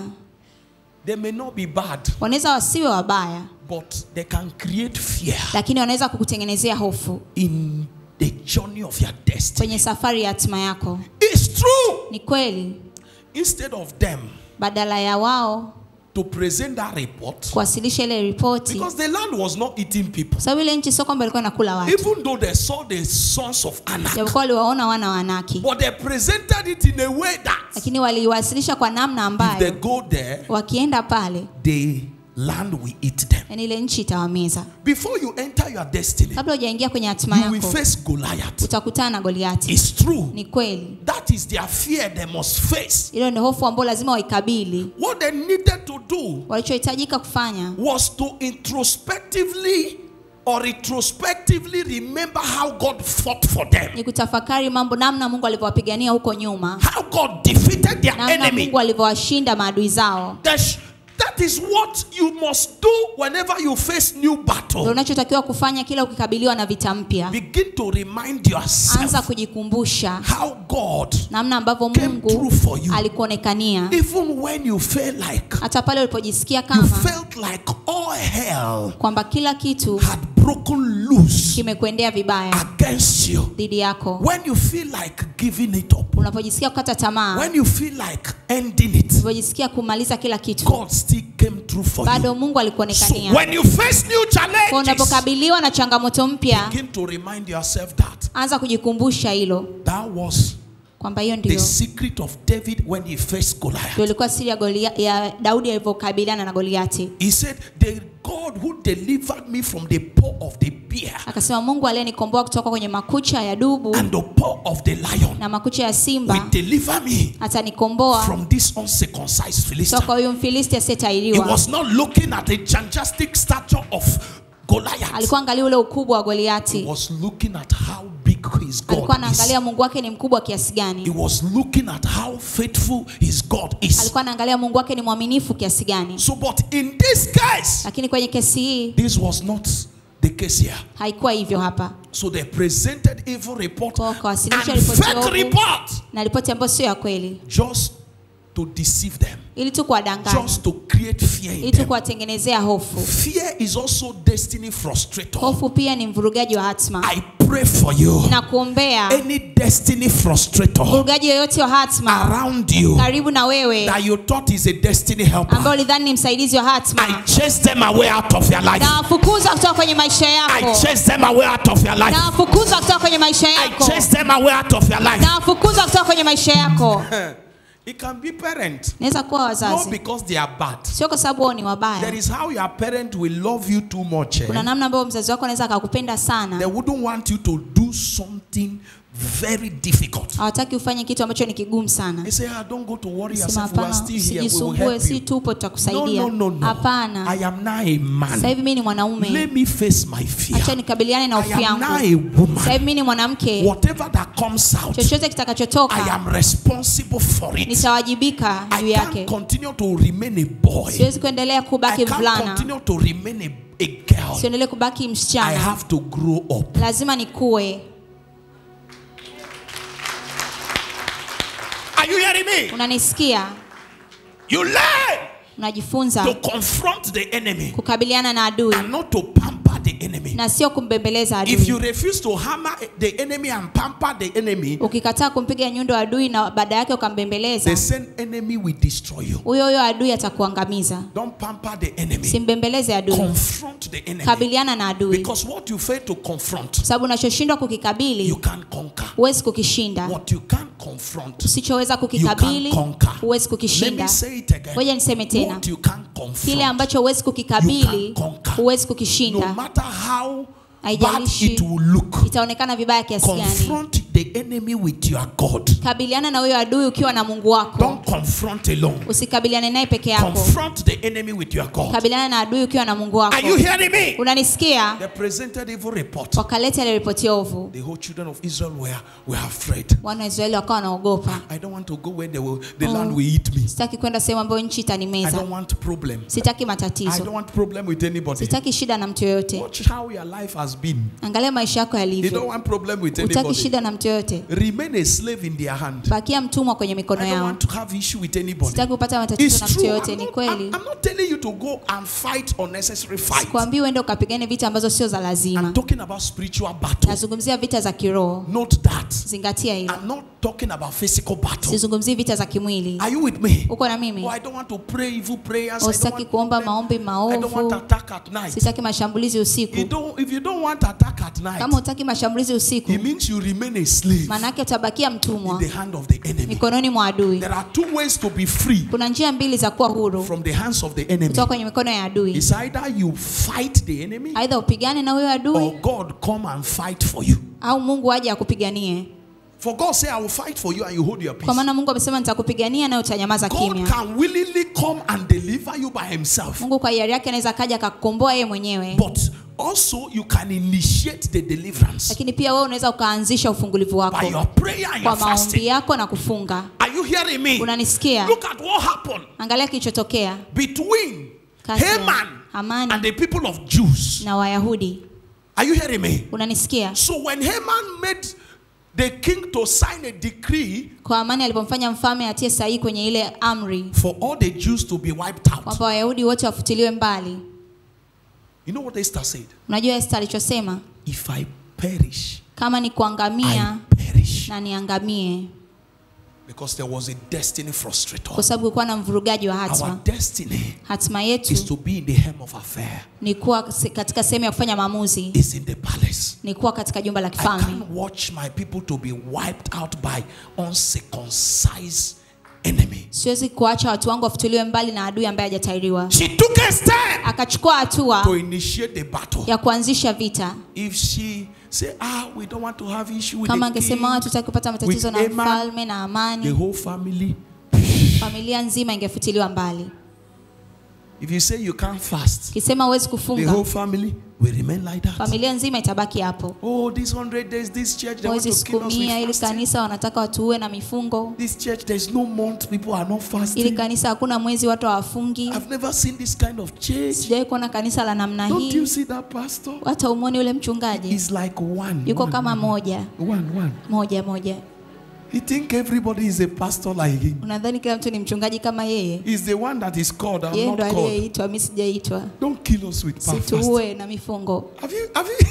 [SPEAKER 1] they may not be bad,
[SPEAKER 2] wanaweza wasiwe wabaya
[SPEAKER 1] but they can create fear
[SPEAKER 2] lakini wanaweza kukutengenezea hofu
[SPEAKER 1] in the journey of your destiny.
[SPEAKER 2] kwenye safari ya hatima yako
[SPEAKER 1] It's true.
[SPEAKER 2] ni kweli
[SPEAKER 1] Instead of them
[SPEAKER 2] badala ya wao
[SPEAKER 1] to present that report,
[SPEAKER 2] kuwasilisha ile ripoti
[SPEAKER 1] because the land was not eating people,
[SPEAKER 2] sababu ile nchi sio kwamba ilikuwa inakula watu
[SPEAKER 1] even though they saw the sons of Anak,
[SPEAKER 2] japokuwa waliwaona wana wa Anaki
[SPEAKER 1] but they presented it in a way that
[SPEAKER 2] lakini waliiwasilisha kwa namna
[SPEAKER 1] if they
[SPEAKER 2] ambayo
[SPEAKER 1] go there,
[SPEAKER 2] wakienda pale
[SPEAKER 1] the land will eat them.
[SPEAKER 2] yani ile nchi itawameza
[SPEAKER 1] Before you enter your destiny,
[SPEAKER 2] kabla hujaingia kwenye hatima
[SPEAKER 1] you will
[SPEAKER 2] yako
[SPEAKER 1] face Goliath.
[SPEAKER 2] utakutana na goliati
[SPEAKER 1] It's true.
[SPEAKER 2] ni kweli
[SPEAKER 1] That is their fear they must face.
[SPEAKER 2] ilo ni hofu ambayo lazima waikabili
[SPEAKER 1] What they needed to do
[SPEAKER 2] walichohitajika kufanya
[SPEAKER 1] was to introspectively or retrospectively remember how God fought for them,
[SPEAKER 2] ni kutafakari mambo namna mungu alivyowapigania huko nyuma
[SPEAKER 1] how God defeated their
[SPEAKER 2] namna
[SPEAKER 1] enemy.
[SPEAKER 2] mungu alivyowashinda maadui zao
[SPEAKER 1] That's- that is what you must do whenever you face new
[SPEAKER 2] ndio
[SPEAKER 1] battle.
[SPEAKER 2] unachotakiwa kufanya kila ukikabiliwa na vita mpya
[SPEAKER 1] Begin to remind
[SPEAKER 2] anza
[SPEAKER 1] yourself
[SPEAKER 2] kujikumbusha
[SPEAKER 1] how God,
[SPEAKER 2] namna ambavyo
[SPEAKER 1] Came
[SPEAKER 2] mungu
[SPEAKER 1] through for you.
[SPEAKER 2] alikuonekania
[SPEAKER 1] even when you feel like
[SPEAKER 2] hata pale ulipojisikia
[SPEAKER 1] you
[SPEAKER 2] kama
[SPEAKER 1] felt like all hell
[SPEAKER 2] kwamba kila kitu
[SPEAKER 1] had broken loose
[SPEAKER 2] kimekwendea vibaya
[SPEAKER 1] against you.
[SPEAKER 2] dhidi yako
[SPEAKER 1] When you feel like giving it up,
[SPEAKER 2] unapojisikia kukata tamaa
[SPEAKER 1] when you feel like ending it,
[SPEAKER 2] unapojisikia kumaliza kila kitu
[SPEAKER 1] God still came through for
[SPEAKER 2] bado
[SPEAKER 1] you.
[SPEAKER 2] mungu
[SPEAKER 1] So
[SPEAKER 2] alikuonekania
[SPEAKER 1] when you face new
[SPEAKER 2] kwa
[SPEAKER 1] challenges,
[SPEAKER 2] unapokabiliwa na changamoto mpya
[SPEAKER 1] begin to remind yourself that
[SPEAKER 2] anza kujikumbusha hilo
[SPEAKER 1] that was
[SPEAKER 2] kwamba hiyo
[SPEAKER 1] the
[SPEAKER 2] ndio
[SPEAKER 1] secret of David when he faced Goliath.
[SPEAKER 2] ndio ilikuwa siri ya, Golia, ya daudi alivyokabiliana na goliati
[SPEAKER 1] He said, The God who delivered me from the paw of the bear
[SPEAKER 2] akasema mungu aliyenikomboa kutoka kwenye makucha ya dubu
[SPEAKER 1] and the paw of the lion
[SPEAKER 2] na makucha ya
[SPEAKER 1] will
[SPEAKER 2] simba
[SPEAKER 1] deliver me
[SPEAKER 2] atanikomboa
[SPEAKER 1] from this uncircumcised Philistine.
[SPEAKER 2] kutoka huyu mfilisti
[SPEAKER 1] He
[SPEAKER 2] asiyetahiriwa
[SPEAKER 1] was not looking at the gigantic stature of Goliath.
[SPEAKER 2] alikuwa angalia ule ukubwa wa
[SPEAKER 1] He
[SPEAKER 2] goliati
[SPEAKER 1] was looking at how big his
[SPEAKER 2] alikuwa
[SPEAKER 1] God is.
[SPEAKER 2] anaangalia mungu wake ni mkubwa kiasi
[SPEAKER 1] He
[SPEAKER 2] gani
[SPEAKER 1] was looking at how faithful his God is.
[SPEAKER 2] alikuwa anaangalia mungu wake ni mwaminifu kiasi gani
[SPEAKER 1] So, but in this case,
[SPEAKER 2] lakini kwenye kesi hii
[SPEAKER 1] this was not the case here.
[SPEAKER 2] haikuwa hivyo hapa
[SPEAKER 1] So they presented evil report
[SPEAKER 2] Kwa wakawasilisha
[SPEAKER 1] and
[SPEAKER 2] ripoti
[SPEAKER 1] fake
[SPEAKER 2] ovu.
[SPEAKER 1] report
[SPEAKER 2] na ripoti ambayo sio ya kweli
[SPEAKER 1] just to deceive them,
[SPEAKER 2] ili tu kuwadanganya
[SPEAKER 1] just to create fear in
[SPEAKER 2] ili tu
[SPEAKER 1] them.
[SPEAKER 2] kuwatengenezea hofu
[SPEAKER 1] Fear is also destiny frustrator.
[SPEAKER 2] hofu pia ni mvurugaji wa hatma
[SPEAKER 1] I pray for you.
[SPEAKER 2] ninakuombea
[SPEAKER 1] Any destiny frustrator
[SPEAKER 2] mvurugaji yoyote wa hatma
[SPEAKER 1] around you
[SPEAKER 2] karibu na wewe
[SPEAKER 1] that you thought is a destiny helper,
[SPEAKER 2] ambao ulidhani ni msaidizi wa
[SPEAKER 1] I
[SPEAKER 2] hatma
[SPEAKER 1] chase them away out of your life.
[SPEAKER 2] nawafukuza kutoka kwenye maisha
[SPEAKER 1] I
[SPEAKER 2] yako
[SPEAKER 1] chase them away out of your life.
[SPEAKER 2] nawafukuza kutoka kwenye maisha
[SPEAKER 1] I
[SPEAKER 2] yako
[SPEAKER 1] chase them away out of your life.
[SPEAKER 2] nawafukuza kutoka kwenye maisha yako
[SPEAKER 1] It can be parent,
[SPEAKER 2] naweza kuwa
[SPEAKER 1] not
[SPEAKER 2] wazazi
[SPEAKER 1] because they are bad.
[SPEAKER 2] sio kwa sababu wao ni
[SPEAKER 1] There
[SPEAKER 2] wabaya
[SPEAKER 1] is how your parent will love you too much. eh?
[SPEAKER 2] kuna namna ambayo mzazi wako anaweza akakupenda
[SPEAKER 1] They
[SPEAKER 2] sana
[SPEAKER 1] wouldn't want you to do something very difficult.
[SPEAKER 2] hawataki ufanye kitu ambacho ni kigumu sana
[SPEAKER 1] They say, ah, don't go to worry
[SPEAKER 2] sema
[SPEAKER 1] yourself. We are
[SPEAKER 2] hapana
[SPEAKER 1] still here. We will
[SPEAKER 2] usijisumbue
[SPEAKER 1] help
[SPEAKER 2] si
[SPEAKER 1] you.
[SPEAKER 2] tupo
[SPEAKER 1] No,
[SPEAKER 2] tutakusaidia
[SPEAKER 1] no, no, no.
[SPEAKER 2] hapana
[SPEAKER 1] I am now a
[SPEAKER 2] sasa
[SPEAKER 1] man.
[SPEAKER 2] hivi mi ni mwanaume
[SPEAKER 1] Let me face my fear.
[SPEAKER 2] acha nikabiliane na
[SPEAKER 1] I
[SPEAKER 2] hofu
[SPEAKER 1] am
[SPEAKER 2] yangu
[SPEAKER 1] now a
[SPEAKER 2] sasa
[SPEAKER 1] woman.
[SPEAKER 2] hivi mi ni mwanamke
[SPEAKER 1] Whatever that comes out,
[SPEAKER 2] chochote
[SPEAKER 1] I
[SPEAKER 2] kitakachotoka
[SPEAKER 1] am responsible for it.
[SPEAKER 2] nitawajibika
[SPEAKER 1] I
[SPEAKER 2] juu
[SPEAKER 1] can't
[SPEAKER 2] yake
[SPEAKER 1] continue to remain a boy.
[SPEAKER 2] siwezi kuendelea
[SPEAKER 1] I
[SPEAKER 2] kubaki
[SPEAKER 1] can't
[SPEAKER 2] mvulana
[SPEAKER 1] continue to remain a, a girl.
[SPEAKER 2] siendelee kubaki
[SPEAKER 1] I
[SPEAKER 2] msichana
[SPEAKER 1] have to grow up.
[SPEAKER 2] lazima nikue
[SPEAKER 1] Are you hearing me?
[SPEAKER 2] unanisikia
[SPEAKER 1] You learn
[SPEAKER 2] unajifunza
[SPEAKER 1] to confront the enemy
[SPEAKER 2] kukabiliana na adui
[SPEAKER 1] and not to pamper the enemy.
[SPEAKER 2] na sio kumbembeleza
[SPEAKER 1] If you
[SPEAKER 2] adui
[SPEAKER 1] refuse to hammer the enemy and pamper the enemy,
[SPEAKER 2] ukikataa kumpiga nyundo adui na baada yake ukambembeleza
[SPEAKER 1] the same enemy will destroy you.
[SPEAKER 2] huyo huyo adui atakuangamiza
[SPEAKER 1] Don't pamper the enemy.
[SPEAKER 2] simbembeleze adui
[SPEAKER 1] Confront the enemy.
[SPEAKER 2] kabiliana na adui
[SPEAKER 1] Because what you fail to confront,
[SPEAKER 2] sababu unachoshindwa
[SPEAKER 1] you
[SPEAKER 2] kukikabili
[SPEAKER 1] can't conquer.
[SPEAKER 2] huwezi kukishinda
[SPEAKER 1] What you can't confront,
[SPEAKER 2] usichoweza kukikabili
[SPEAKER 1] You can't conquer.
[SPEAKER 2] huwezi
[SPEAKER 1] let me
[SPEAKER 2] kukishinda
[SPEAKER 1] say it again.
[SPEAKER 2] ngoja niseme tena
[SPEAKER 1] What you can't
[SPEAKER 2] kile
[SPEAKER 1] confront,
[SPEAKER 2] ambacho huwezi kukikabili
[SPEAKER 1] You can conquer.
[SPEAKER 2] huwezi
[SPEAKER 1] no
[SPEAKER 2] kukishinda
[SPEAKER 1] matter how bad
[SPEAKER 2] Haijalishi.
[SPEAKER 1] it will look,
[SPEAKER 2] itaonekana vibaya kiasi gani
[SPEAKER 1] confront the enemy with your God.
[SPEAKER 2] kabiliana na huyo adui ukiwa na mungu wako
[SPEAKER 1] Don't confront alone.
[SPEAKER 2] usikabiliane naye peke yako
[SPEAKER 1] Confront the enemy with your God.
[SPEAKER 2] kabiliana na adui ukiwa na mungu wako
[SPEAKER 1] Are you hearing me?
[SPEAKER 2] unanisikia
[SPEAKER 1] They presented evil report.
[SPEAKER 2] wakaleta ile ripoti ovu
[SPEAKER 1] The whole children of Israel were, were afraid.
[SPEAKER 2] wana wa israeli wakawa wanaogopa
[SPEAKER 1] I don't want to go where they will, the
[SPEAKER 2] Oh.
[SPEAKER 1] land will eat me.
[SPEAKER 2] sitaki kwenda sehemu ambayo nchi
[SPEAKER 1] I
[SPEAKER 2] itanimeza
[SPEAKER 1] don't want problem.
[SPEAKER 2] sitaki
[SPEAKER 1] I
[SPEAKER 2] matatizo
[SPEAKER 1] don't want problem with anybody.
[SPEAKER 2] sitaki shida na mtu yoyote
[SPEAKER 1] Watch how your life has been.
[SPEAKER 2] angalia maisha yako
[SPEAKER 1] You don't
[SPEAKER 2] yalivyo
[SPEAKER 1] want problem with
[SPEAKER 2] utaki
[SPEAKER 1] anybody.
[SPEAKER 2] shida na mtu yoyote
[SPEAKER 1] Remain a slave in their hand.
[SPEAKER 2] bakia mtumwa kwenye mikono
[SPEAKER 1] I don't
[SPEAKER 2] yao
[SPEAKER 1] want to have issue with anybody.
[SPEAKER 2] sitaki kupata matatizo
[SPEAKER 1] It's
[SPEAKER 2] na mtu
[SPEAKER 1] true.
[SPEAKER 2] yoyote
[SPEAKER 1] I'm
[SPEAKER 2] ni
[SPEAKER 1] not,
[SPEAKER 2] kweli
[SPEAKER 1] I'm, I'm not telling you to go and fight unnecessary fight.
[SPEAKER 2] kwambii uende ukapigane vita ambazo sio za
[SPEAKER 1] I'm
[SPEAKER 2] lazima
[SPEAKER 1] talking about spiritual battle.
[SPEAKER 2] nazungumzia vita za kiroho
[SPEAKER 1] Note that.
[SPEAKER 2] zingatia hilo
[SPEAKER 1] I'm not talking about physical battle.
[SPEAKER 2] sizungumzii vita za kimwili
[SPEAKER 1] Are you with me?
[SPEAKER 2] uko na mimi
[SPEAKER 1] Oh, I don't want to pray evil prayers. I don't
[SPEAKER 2] usitaki
[SPEAKER 1] want
[SPEAKER 2] kuomba
[SPEAKER 1] problem.
[SPEAKER 2] maombi
[SPEAKER 1] I don't want
[SPEAKER 2] maovu
[SPEAKER 1] attack at night.
[SPEAKER 2] sitaki mashambulizi
[SPEAKER 1] You
[SPEAKER 2] usiku
[SPEAKER 1] don't, if you don't want attack at night,
[SPEAKER 2] kama utaki mashambulizi usiku
[SPEAKER 1] it means you remain a slave
[SPEAKER 2] maanaake utabakia
[SPEAKER 1] in
[SPEAKER 2] mtumwa
[SPEAKER 1] the hand of the enemy.
[SPEAKER 2] mikononi mwa adui
[SPEAKER 1] There are two ways to be free
[SPEAKER 2] kuna njia mbili za kuwa huru
[SPEAKER 1] from the hands of the enemy.
[SPEAKER 2] kutoka kwenye mikono ya adui
[SPEAKER 1] It's either you fight the enemy
[SPEAKER 2] aidha upigane na huyo
[SPEAKER 1] or
[SPEAKER 2] adui
[SPEAKER 1] God come and fight for you.
[SPEAKER 2] au mungu aje akupiganie
[SPEAKER 1] For God say, I will fight for you and you hold your
[SPEAKER 2] kwa
[SPEAKER 1] peace.
[SPEAKER 2] maana mungu amesema nitakupigania nawe utanyamaza
[SPEAKER 1] God
[SPEAKER 2] kimya
[SPEAKER 1] can willingly come and deliver you by himself.
[SPEAKER 2] mungu kwa hiari yake anaweza akaja akakukomboa yeye mwenyewe
[SPEAKER 1] But also you can initiate the deliverance
[SPEAKER 2] lakini pia wewe unaweza ukaanzisha ufungulivu
[SPEAKER 1] by
[SPEAKER 2] wako
[SPEAKER 1] your prayer and
[SPEAKER 2] kwa
[SPEAKER 1] your
[SPEAKER 2] maombi
[SPEAKER 1] fasting.
[SPEAKER 2] yako na kufunga
[SPEAKER 1] Are you hearing me?
[SPEAKER 2] unanisikia
[SPEAKER 1] Look at what happened
[SPEAKER 2] angalia kilichotokea
[SPEAKER 1] between
[SPEAKER 2] kati ya
[SPEAKER 1] Haman
[SPEAKER 2] Hamani
[SPEAKER 1] and the people of Jews.
[SPEAKER 2] na wayahudi
[SPEAKER 1] Are you hearing me?
[SPEAKER 2] unanisikia
[SPEAKER 1] So when Haman made the king to sign a decree
[SPEAKER 2] kwa amani alipomfanya mfalme atie sahihi kwenye ile amri
[SPEAKER 1] for all the Jews to be wiped out,
[SPEAKER 2] kwamba wayahudi wote wafutiliwe mbali
[SPEAKER 1] you know what Esther said?
[SPEAKER 2] unajua esta alichosema
[SPEAKER 1] If I perish,
[SPEAKER 2] kama ni kuangamia
[SPEAKER 1] I perish.
[SPEAKER 2] na niangamie
[SPEAKER 1] Because there was a destiny frustrator.
[SPEAKER 2] kwa sababu kulikuwa na mvurugaji wa
[SPEAKER 1] Our
[SPEAKER 2] hatma
[SPEAKER 1] destiny
[SPEAKER 2] hatima
[SPEAKER 1] is
[SPEAKER 2] yetu
[SPEAKER 1] to be in the hem of affair,
[SPEAKER 2] ni kuwa se- katika sehemu ya kufanya maamuzi
[SPEAKER 1] is in the palace.
[SPEAKER 2] ni kuwa katika jumba la
[SPEAKER 1] I
[SPEAKER 2] kifalme
[SPEAKER 1] can't watch my people to be wiped out by uncircumcised enemy.
[SPEAKER 2] siwezi kuacha watu wangu wafutuliwe mbali na adui ambaye hajatairiwa
[SPEAKER 1] She took a step
[SPEAKER 2] akachukua
[SPEAKER 1] to
[SPEAKER 2] hatua
[SPEAKER 1] initiate the battle.
[SPEAKER 2] ya kuanzisha vita
[SPEAKER 1] If she say, ah, we don't want to have issue with
[SPEAKER 2] kama
[SPEAKER 1] the
[SPEAKER 2] angesema
[SPEAKER 1] king,
[SPEAKER 2] hatutaki kupata matatizo
[SPEAKER 1] with
[SPEAKER 2] na
[SPEAKER 1] Haman,
[SPEAKER 2] mfalme na
[SPEAKER 1] the
[SPEAKER 2] amani
[SPEAKER 1] whole family.
[SPEAKER 2] familia nzima ingefutiliwa mbali
[SPEAKER 1] If you say you can't fast,
[SPEAKER 2] kisema huwezi
[SPEAKER 1] the
[SPEAKER 2] kufunga
[SPEAKER 1] whole family will remain like that.
[SPEAKER 2] familia nzima itabaki hapo
[SPEAKER 1] Oh, this hundred days, this church, they want
[SPEAKER 2] mwezi
[SPEAKER 1] to kill
[SPEAKER 2] siku
[SPEAKER 1] us
[SPEAKER 2] mia
[SPEAKER 1] with
[SPEAKER 2] ili
[SPEAKER 1] fasting.
[SPEAKER 2] kanisa wanataka watuue na mifungo
[SPEAKER 1] This church, there's no month, people are not
[SPEAKER 2] ili
[SPEAKER 1] fasting.
[SPEAKER 2] kanisa hakuna mwezi watu hawafungi
[SPEAKER 1] I've never seen this kind of church.
[SPEAKER 2] sijawahi kuona kanisa la namna
[SPEAKER 1] Don't you
[SPEAKER 2] hii
[SPEAKER 1] see that pastor?
[SPEAKER 2] hata umwoni ule mchungaji
[SPEAKER 1] He's like one.
[SPEAKER 2] yuko
[SPEAKER 1] one,
[SPEAKER 2] kama
[SPEAKER 1] one,
[SPEAKER 2] moja
[SPEAKER 1] one, one.
[SPEAKER 2] moja moja
[SPEAKER 1] He think everybody is a pastor like him.
[SPEAKER 2] unadhani kila mtu ni mchungaji kama yeye
[SPEAKER 1] He's the one that is called. I'm
[SPEAKER 2] yeye
[SPEAKER 1] not
[SPEAKER 2] ndo
[SPEAKER 1] called.
[SPEAKER 2] aliyeitwa mi sijaitwa
[SPEAKER 1] Don't kill us with fast.
[SPEAKER 2] situue na mifungo
[SPEAKER 1] Have you? Have you?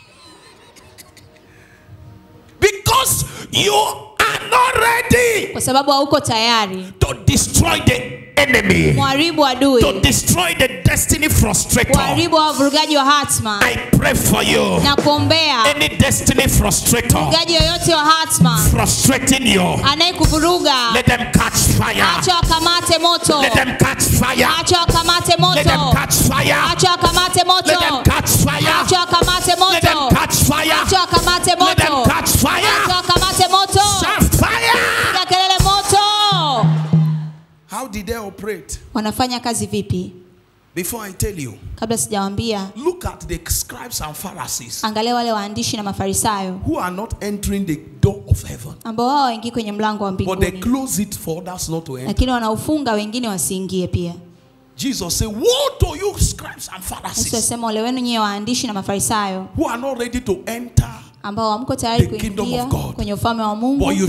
[SPEAKER 1] because you are not ready
[SPEAKER 2] kwa sababu hauko tayari
[SPEAKER 1] to destroy the enemy,
[SPEAKER 2] mharibu
[SPEAKER 1] to
[SPEAKER 2] adui
[SPEAKER 1] destroy the destiny frustrator.
[SPEAKER 2] mharibu wa wavurugaji wa hatma
[SPEAKER 1] I pray for you.
[SPEAKER 2] na kuombea
[SPEAKER 1] Any destiny frustrator
[SPEAKER 2] mvurugaji yoyote wa hatma
[SPEAKER 1] frustrating you,
[SPEAKER 2] anayekuvuruga
[SPEAKER 1] let them catch fire.
[SPEAKER 2] acha wakamate moto
[SPEAKER 1] Let them catch fire.
[SPEAKER 2] acha wakamate
[SPEAKER 1] Let them
[SPEAKER 2] moto
[SPEAKER 1] catch fire.
[SPEAKER 2] acha wakamate
[SPEAKER 1] Let
[SPEAKER 2] moto
[SPEAKER 1] them catch fire.
[SPEAKER 2] acha wakamate
[SPEAKER 1] Let them
[SPEAKER 2] moto
[SPEAKER 1] catch fire.
[SPEAKER 2] acha wakamate
[SPEAKER 1] Let them
[SPEAKER 2] moto
[SPEAKER 1] catch fire.
[SPEAKER 2] acha wakamate moto
[SPEAKER 1] Shout fire.
[SPEAKER 2] piga kelele moto
[SPEAKER 1] How did they operate?
[SPEAKER 2] wanafanya kazi vipi
[SPEAKER 1] Before I tell you,
[SPEAKER 2] kabla sijawambia
[SPEAKER 1] look at the scribes and Pharisees
[SPEAKER 2] angalia wale waandishi na mafarisayo
[SPEAKER 1] who are not entering the door of heaven,
[SPEAKER 2] ambao wao waingii kwenye mlango wa
[SPEAKER 1] but they
[SPEAKER 2] mbinguni
[SPEAKER 1] close it for others not to enter.
[SPEAKER 2] lakini wanaufunga wengine wasiingie pia
[SPEAKER 1] Jesus said, Woe to you, scribes and
[SPEAKER 2] yesu
[SPEAKER 1] Pharisees,
[SPEAKER 2] asema ole wenu nyiwe waandishi na mafarisayo
[SPEAKER 1] who are not ready to enter,
[SPEAKER 2] ambao hamko tayari
[SPEAKER 1] The kingdom
[SPEAKER 2] kuingia
[SPEAKER 1] of God.
[SPEAKER 2] kwenye ufalme wa mungu
[SPEAKER 1] but you shut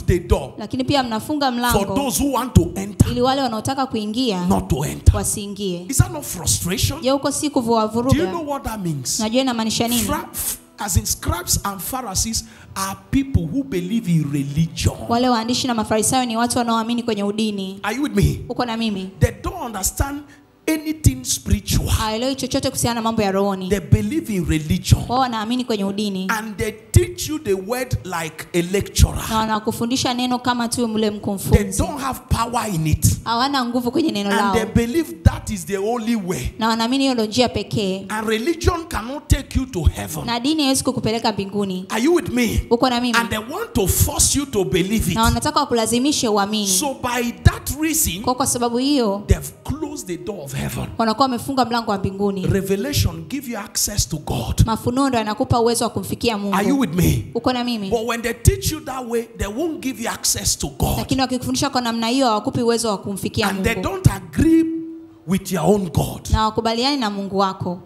[SPEAKER 1] the door
[SPEAKER 2] lakini pia mnafunga
[SPEAKER 1] for
[SPEAKER 2] mlango
[SPEAKER 1] those who want to enter
[SPEAKER 2] ili wale wanaotaka kuingia
[SPEAKER 1] not to enter.
[SPEAKER 2] wasiingie
[SPEAKER 1] Is that not frustration?
[SPEAKER 2] je huko si
[SPEAKER 1] Do you know
[SPEAKER 2] kuvuavuruga
[SPEAKER 1] what that means?
[SPEAKER 2] najua inamaanisha nini
[SPEAKER 1] Fra- f- as in scribes and Pharisees are people who believe in religion.
[SPEAKER 2] wale waandishi na mafarisayo ni watu wanaoamini kwenye udini
[SPEAKER 1] Are you with me?
[SPEAKER 2] uko na mimi
[SPEAKER 1] They don't understand anything spiritual.
[SPEAKER 2] hawaelewi chochote kuhusiana na mambo ya rohoni
[SPEAKER 1] They believe in religion.
[SPEAKER 2] wao wanaamini kwenye udini
[SPEAKER 1] And they teach you the word like a lecturer.
[SPEAKER 2] na wanakufundisha neno kama tu mle
[SPEAKER 1] They
[SPEAKER 2] mkumfunzi
[SPEAKER 1] don't have power in it.
[SPEAKER 2] hawana nguvu kwenye neno
[SPEAKER 1] And
[SPEAKER 2] lao
[SPEAKER 1] they believe that is the only way.
[SPEAKER 2] na wanaamini hiyo ndo njia pekee
[SPEAKER 1] And religion cannot take you to heaven.
[SPEAKER 2] na dini haiwezi kukupeleka mbinguni
[SPEAKER 1] Are you with me?
[SPEAKER 2] uko na mimi
[SPEAKER 1] And they want to force you to believe it.
[SPEAKER 2] na wanataka wakulazimishe uamini
[SPEAKER 1] So by that reason,
[SPEAKER 2] kwa kwa sababu hiyo
[SPEAKER 1] they've closed the door of heaven.
[SPEAKER 2] wanakuwa wamefunga mlango wa mbinguni
[SPEAKER 1] Revelation give you access to God.
[SPEAKER 2] mafunuo ndo yanakupa uwezo wa kumfikia
[SPEAKER 1] Are you
[SPEAKER 2] mungu
[SPEAKER 1] with me?
[SPEAKER 2] uko na mimi
[SPEAKER 1] But when they teach you that way, they won't give you access to God.
[SPEAKER 2] lakini wakikufundisha kwa namna hiyo hawakupi uwezo wa kumfikia
[SPEAKER 1] And they
[SPEAKER 2] mungu
[SPEAKER 1] don't agree with your own God.
[SPEAKER 2] na wakubaliani na mungu wako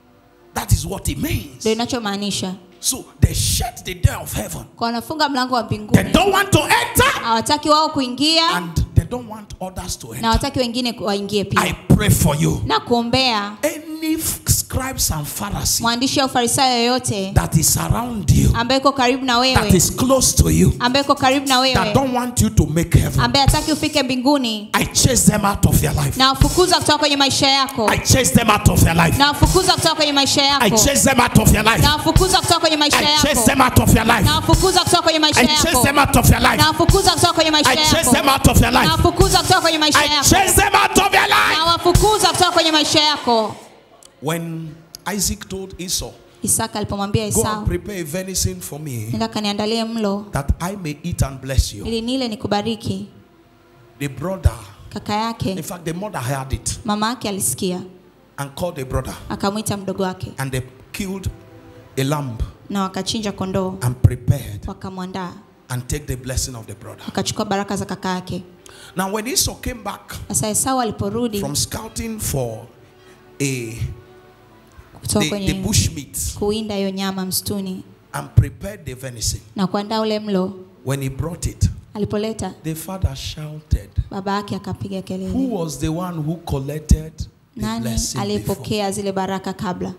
[SPEAKER 1] That is what it means.
[SPEAKER 2] ndo inachomaanisha
[SPEAKER 1] So they shut the door of heaven.
[SPEAKER 2] kwa wanafunga mlango wa
[SPEAKER 1] They
[SPEAKER 2] mbinguni
[SPEAKER 1] don't want to enter
[SPEAKER 2] hawataki wao kuingia
[SPEAKER 1] and they don't want others to
[SPEAKER 2] na
[SPEAKER 1] enter.
[SPEAKER 2] hawataki wengine waingie
[SPEAKER 1] I
[SPEAKER 2] pia
[SPEAKER 1] pray for you.
[SPEAKER 2] na kuombea
[SPEAKER 1] Any f- scribes and Pharisees
[SPEAKER 2] mwandishi au farisayo yoyote
[SPEAKER 1] that is around you,
[SPEAKER 2] ambaye iko karibu na
[SPEAKER 1] that
[SPEAKER 2] wewe
[SPEAKER 1] is close to you,
[SPEAKER 2] ambaye iko karibu na
[SPEAKER 1] that
[SPEAKER 2] wewe
[SPEAKER 1] don't want you to make heaven,
[SPEAKER 2] ambaye hataki ufike mbinguni
[SPEAKER 1] I chase them out of your life.
[SPEAKER 2] na wafukuza kutoka kwenye maisha yako
[SPEAKER 1] I chase them out of your life.
[SPEAKER 2] na wafukuza kutoka kwenye maisha
[SPEAKER 1] I
[SPEAKER 2] yako
[SPEAKER 1] chase them out of your life.
[SPEAKER 2] na wafukuza kutoka kwenye maisha
[SPEAKER 1] I chase
[SPEAKER 2] yako
[SPEAKER 1] them out of your life.
[SPEAKER 2] na wafukuza kutoka kwenye maisha
[SPEAKER 1] I chase
[SPEAKER 2] yako
[SPEAKER 1] them out of your life.
[SPEAKER 2] na wafukuza kutoka kwenye maisha
[SPEAKER 1] I chase
[SPEAKER 2] yako
[SPEAKER 1] them out of your
[SPEAKER 2] na
[SPEAKER 1] life.
[SPEAKER 2] wafukuza kutoka kwenye maisha
[SPEAKER 1] I
[SPEAKER 2] yako
[SPEAKER 1] chase them out of your
[SPEAKER 2] na
[SPEAKER 1] life.
[SPEAKER 2] wafukuza kutoka kwenye maisha yako
[SPEAKER 1] When Isaac told Esau,
[SPEAKER 2] isaka alipomwambia
[SPEAKER 1] Go and
[SPEAKER 2] esau
[SPEAKER 1] prepare a venison for me
[SPEAKER 2] nenda kaniandalie mlo
[SPEAKER 1] that I may eat and bless you.
[SPEAKER 2] ili nile nikubariki
[SPEAKER 1] The brother,
[SPEAKER 2] kaka
[SPEAKER 1] in
[SPEAKER 2] yake
[SPEAKER 1] fact, the mother heard it
[SPEAKER 2] mama yake alisikia
[SPEAKER 1] and called the brother,
[SPEAKER 2] akamwita mdogo wake
[SPEAKER 1] and they killed a lamb
[SPEAKER 2] na wakachinja kondoo
[SPEAKER 1] and prepared
[SPEAKER 2] wakamwandaa
[SPEAKER 1] and take the blessing of the brother.
[SPEAKER 2] wakachukua baraka za kaka yake
[SPEAKER 1] Now, when Esau came back
[SPEAKER 2] sasa esau aliporudi
[SPEAKER 1] from scouting for a
[SPEAKER 2] kutoka
[SPEAKER 1] the, the
[SPEAKER 2] kwenye
[SPEAKER 1] bush meat
[SPEAKER 2] kuwinda hiyo nyama msituni
[SPEAKER 1] and prepared the venison,
[SPEAKER 2] na kuandaa ule mlo
[SPEAKER 1] when he brought it,
[SPEAKER 2] alipoleta
[SPEAKER 1] the father shouted,
[SPEAKER 2] baba yake akapiga
[SPEAKER 1] Who
[SPEAKER 2] kelele
[SPEAKER 1] was the one who collected the
[SPEAKER 2] nani
[SPEAKER 1] blessing before?
[SPEAKER 2] aliyepokea zile baraka kabla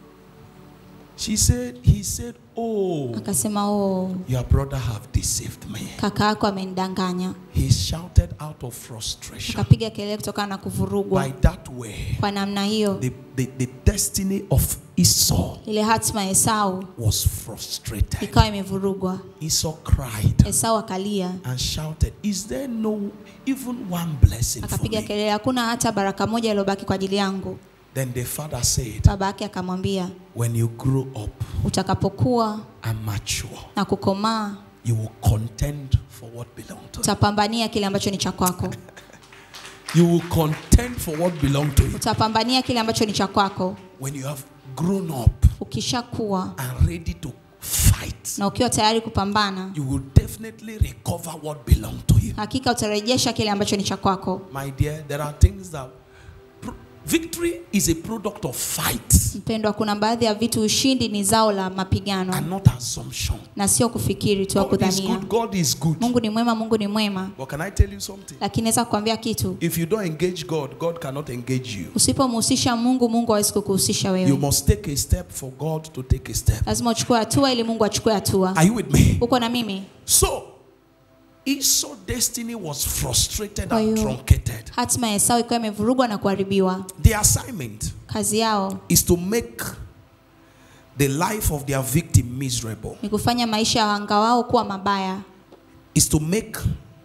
[SPEAKER 1] She said, He said, Oh,
[SPEAKER 2] akasema oh
[SPEAKER 1] your brother have deceived me.
[SPEAKER 2] kaka yako amenidanganya
[SPEAKER 1] He shouted out of frustration.
[SPEAKER 2] akapiga kelele kutokana na kuvurugwa
[SPEAKER 1] By that way,
[SPEAKER 2] kwa namna hiyo
[SPEAKER 1] the, the, the destiny of Esau
[SPEAKER 2] ile hatima ya esau
[SPEAKER 1] was frustrated.
[SPEAKER 2] ikawa imevurugwa
[SPEAKER 1] Esau cried
[SPEAKER 2] esau akalia
[SPEAKER 1] and shouted, Is there no even one blessing for
[SPEAKER 2] akapiga
[SPEAKER 1] me?
[SPEAKER 2] kelele hakuna hata baraka moja iliyobaki kwa ajili yangu
[SPEAKER 1] Then the father said,
[SPEAKER 2] baba yake akamwambia
[SPEAKER 1] When you grow up
[SPEAKER 2] utakapokuwa
[SPEAKER 1] and mature,
[SPEAKER 2] na kukomaa
[SPEAKER 1] you will contend for what belongs to you.
[SPEAKER 2] utapambania kile ambacho ni cha kwako
[SPEAKER 1] You will contend for what belongs to you.
[SPEAKER 2] utapambania kile ambacho ni cha kwako
[SPEAKER 1] When you have grown up
[SPEAKER 2] ukishakuwa
[SPEAKER 1] and ready to fight,
[SPEAKER 2] na ukiwa tayari kupambana
[SPEAKER 1] you will definitely recover what belongs to you.
[SPEAKER 2] hakika utarejesha kile ambacho ni cha kwako
[SPEAKER 1] My dear, there are things that pro- victory is a product of fight
[SPEAKER 2] mpendwa kuna baadhi ya vitu ushindi ni zao la mapigano
[SPEAKER 1] and not assumption.
[SPEAKER 2] na sio kufikiri tu au
[SPEAKER 1] God is
[SPEAKER 2] kudhania
[SPEAKER 1] good. God is good.
[SPEAKER 2] mungu ni mwema mungu ni mwema
[SPEAKER 1] But can I tell you something?
[SPEAKER 2] lakini naweza kukwambia kitu
[SPEAKER 1] If you don't engage God, God cannot engage you.
[SPEAKER 2] usipomhusisha mungu mungu hawezi kukuhusisha
[SPEAKER 1] You
[SPEAKER 2] wewe
[SPEAKER 1] must take a step for God to take a step.
[SPEAKER 2] lazima uchukue hatua ili mungu achukue hatua
[SPEAKER 1] Are you with me?
[SPEAKER 2] uko na mimi
[SPEAKER 1] So, Esau's destiny was frustrated
[SPEAKER 2] Kwa
[SPEAKER 1] and
[SPEAKER 2] hiyo-
[SPEAKER 1] truncated.
[SPEAKER 2] hatima ya esau ikawa imevurugwa na kuharibiwa
[SPEAKER 1] The assignment
[SPEAKER 2] kazi yao
[SPEAKER 1] is to make the life of their victim miserable,
[SPEAKER 2] ni kufanya maisha ya wanga wao kuwa mabaya
[SPEAKER 1] is to make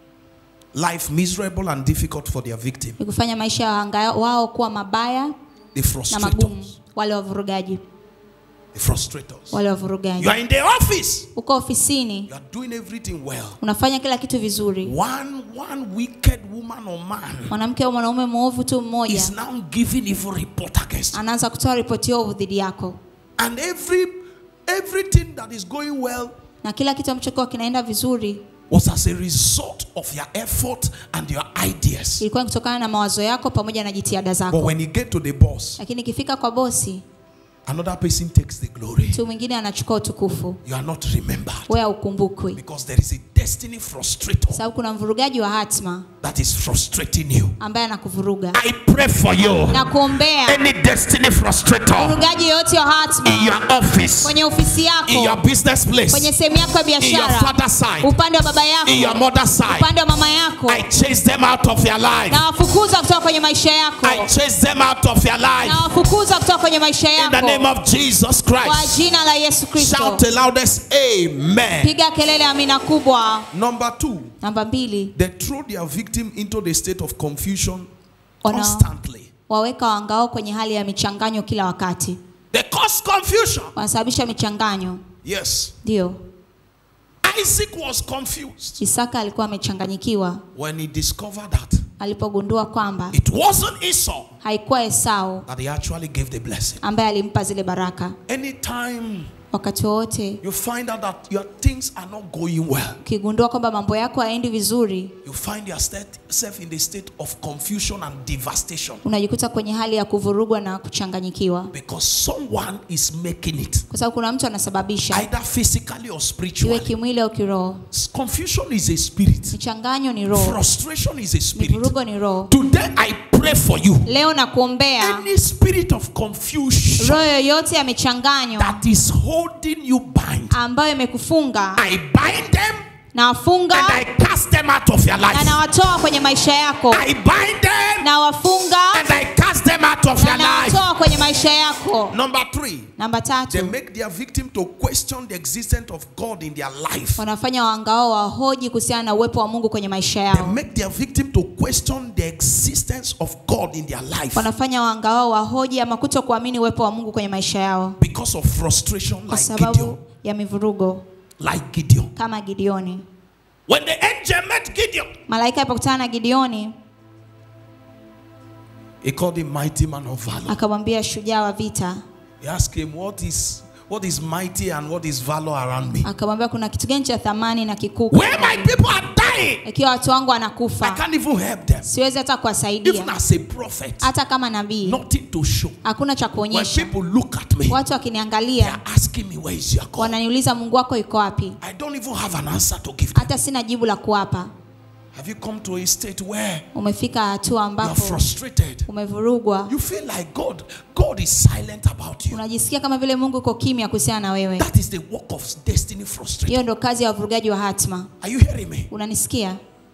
[SPEAKER 1] life miserable and difficult for their victim,
[SPEAKER 2] ni kufanya maisha ya wanga wao kuwa mabaya
[SPEAKER 1] the
[SPEAKER 2] na magumu
[SPEAKER 1] frustrators.
[SPEAKER 2] wale wavurugaji
[SPEAKER 1] The frustrators.
[SPEAKER 2] wale
[SPEAKER 1] You
[SPEAKER 2] wavurugaji
[SPEAKER 1] are in the office,
[SPEAKER 2] uko ofisini
[SPEAKER 1] you are doing everything well.
[SPEAKER 2] unafanya kila kitu vizuri
[SPEAKER 1] One, one wicked woman or man
[SPEAKER 2] mwanamke au mwanaume mwovu tu mmoja
[SPEAKER 1] is now giving evil report against you.
[SPEAKER 2] anaanza kutoa ripoti ovu dhidi yako
[SPEAKER 1] And every everything that is going well
[SPEAKER 2] na kila kitu ambacho kiwa kinaenda vizuri
[SPEAKER 1] was as a result of your effort and your ideas.
[SPEAKER 2] ilikuwa ni kutokana na mawazo yako pamoja na jitihada
[SPEAKER 1] But
[SPEAKER 2] zako
[SPEAKER 1] when you get to the boss,
[SPEAKER 2] lakini ikifika kwa bosi
[SPEAKER 1] another person takes the glory.
[SPEAKER 2] mtu mwingine anachukua utukufu
[SPEAKER 1] You are not remembered
[SPEAKER 2] wewe haukumbukwi
[SPEAKER 1] because there is a destiny frustrator
[SPEAKER 2] sababu kuna mvurugaji wa hatma
[SPEAKER 1] that is frustrating you.
[SPEAKER 2] ambaye anakuvuruga
[SPEAKER 1] I pray for you.
[SPEAKER 2] na kuombea
[SPEAKER 1] Any destiny frustrator
[SPEAKER 2] mvurugaji yoyote wa
[SPEAKER 1] in
[SPEAKER 2] hatma
[SPEAKER 1] your office,
[SPEAKER 2] kwenye ofisi
[SPEAKER 1] in your
[SPEAKER 2] yako
[SPEAKER 1] business place,
[SPEAKER 2] kwenye sehemu yako ya
[SPEAKER 1] in your
[SPEAKER 2] biashara
[SPEAKER 1] father's side,
[SPEAKER 2] upande wa baba
[SPEAKER 1] in your
[SPEAKER 2] yako
[SPEAKER 1] mother's side.
[SPEAKER 2] upande wa mama yako
[SPEAKER 1] I chase them out of your life.
[SPEAKER 2] na wafukuza kutoka kwenye maisha yako
[SPEAKER 1] I chase them out of your life.
[SPEAKER 2] na wafukuza kutoka kwenye maisha
[SPEAKER 1] In the name
[SPEAKER 2] yako
[SPEAKER 1] of Jesus
[SPEAKER 2] kwa
[SPEAKER 1] Christ.
[SPEAKER 2] jina la yesu kristo
[SPEAKER 1] Shout the loudest Amen.
[SPEAKER 2] piga kelele amina kubwa
[SPEAKER 1] Number two,
[SPEAKER 2] namba mbili
[SPEAKER 1] they throw their victim into the state of confusion
[SPEAKER 2] Wana-
[SPEAKER 1] constantly.
[SPEAKER 2] waweka wangao kwenye hali ya michanganyo kila wakati
[SPEAKER 1] They cause confusion.
[SPEAKER 2] wanasababisha michanganyo
[SPEAKER 1] Yes.
[SPEAKER 2] ndio
[SPEAKER 1] Isaac was confused
[SPEAKER 2] isaka alikuwa amechanganyikiwa
[SPEAKER 1] when he discovered that
[SPEAKER 2] alipogundua kwamba
[SPEAKER 1] it wasn't Esau
[SPEAKER 2] haikuwa esau
[SPEAKER 1] that he actually gave the blessing.
[SPEAKER 2] ambaye alimpa zile baraka
[SPEAKER 1] Anytime
[SPEAKER 2] wakati wowote
[SPEAKER 1] you find out that your things are not going well,
[SPEAKER 2] ukigundua kwamba mambo yako haendi vizuri
[SPEAKER 1] you find yourself in the state of confusion and devastation
[SPEAKER 2] unajikuta kwenye hali ya kuvurugwa na kuchanganyikiwa
[SPEAKER 1] because someone is making it,
[SPEAKER 2] kwa sababu kuna mtu anasababisha
[SPEAKER 1] either physically or
[SPEAKER 2] iwe
[SPEAKER 1] spiritually.
[SPEAKER 2] kimwili au kiroho
[SPEAKER 1] Confusion is a spirit,
[SPEAKER 2] michanganyo ni roho
[SPEAKER 1] frustration is a spirit.
[SPEAKER 2] mivurugo ni roho
[SPEAKER 1] Today I pray for you.
[SPEAKER 2] leo na kuombea
[SPEAKER 1] Any spirit of confusion
[SPEAKER 2] roho yoyote ya michanganyo
[SPEAKER 1] that is holding you bind,
[SPEAKER 2] ambayo imekufunga
[SPEAKER 1] I bind them
[SPEAKER 2] na wafunga
[SPEAKER 1] and I cast them out of your
[SPEAKER 2] na
[SPEAKER 1] life.
[SPEAKER 2] nawatoa kwenye maisha yako
[SPEAKER 1] I bind them
[SPEAKER 2] na wafunga
[SPEAKER 1] and I cast them out of
[SPEAKER 2] na
[SPEAKER 1] your life.
[SPEAKER 2] nawatoa kwenye maisha yako
[SPEAKER 1] Number three,
[SPEAKER 2] namba
[SPEAKER 1] they
[SPEAKER 2] tatu
[SPEAKER 1] make their victim to question the existence of God in their life.
[SPEAKER 2] wanafanya wangao wahoji kuhusiana na uwepo wa mungu kwenye maisha
[SPEAKER 1] They
[SPEAKER 2] yao
[SPEAKER 1] make their victim to question the existence of God in their life
[SPEAKER 2] wanafanya wangao wahoji ama kuto kuamini uwepo wa mungu kwenye maisha yao
[SPEAKER 1] because of frustration,
[SPEAKER 2] kwa
[SPEAKER 1] like
[SPEAKER 2] sababu
[SPEAKER 1] Gideon.
[SPEAKER 2] ya mivurugo
[SPEAKER 1] Like Gideon.
[SPEAKER 2] kama gideoni
[SPEAKER 1] When the angel met Gideon,
[SPEAKER 2] malaika alipokutana na gideoni
[SPEAKER 1] he called him mighty man of valor.
[SPEAKER 2] akamwambia shujaa wa vita
[SPEAKER 1] He asked him, What is what is mighty and what is valor around me?
[SPEAKER 2] akamwambia kuna kitu gani cha thamani na kikuu
[SPEAKER 1] Where my people are dying,
[SPEAKER 2] ikiwa watu wangu
[SPEAKER 1] I
[SPEAKER 2] wanakufa
[SPEAKER 1] can't even help them.
[SPEAKER 2] siwezi hata
[SPEAKER 1] Even
[SPEAKER 2] kuwasaidia
[SPEAKER 1] as a prophet,
[SPEAKER 2] hata kama nabii
[SPEAKER 1] nothing to show.
[SPEAKER 2] hakuna cha
[SPEAKER 1] When
[SPEAKER 2] kuonyesha
[SPEAKER 1] people look at me,
[SPEAKER 2] watu
[SPEAKER 1] they
[SPEAKER 2] wakiniangalia
[SPEAKER 1] are asking me, Where is your God?
[SPEAKER 2] wananiuliza mungu wako iko wapi
[SPEAKER 1] I don't even have an answer to give them.
[SPEAKER 2] hata sina jibu la kuwapa
[SPEAKER 1] Have you come to a state where
[SPEAKER 2] umefika hatua
[SPEAKER 1] you are
[SPEAKER 2] ambapo
[SPEAKER 1] frustrated?
[SPEAKER 2] umevurugwa
[SPEAKER 1] You feel like God, God is silent about you.
[SPEAKER 2] unajisikia kama vile mungu uko kimya kuhusiana na wewe
[SPEAKER 1] That is the work of destiny frustration.
[SPEAKER 2] hiyo ndo kazi ya wavurugaji wa hatma
[SPEAKER 1] Are you hearing me?
[SPEAKER 2] unanisikia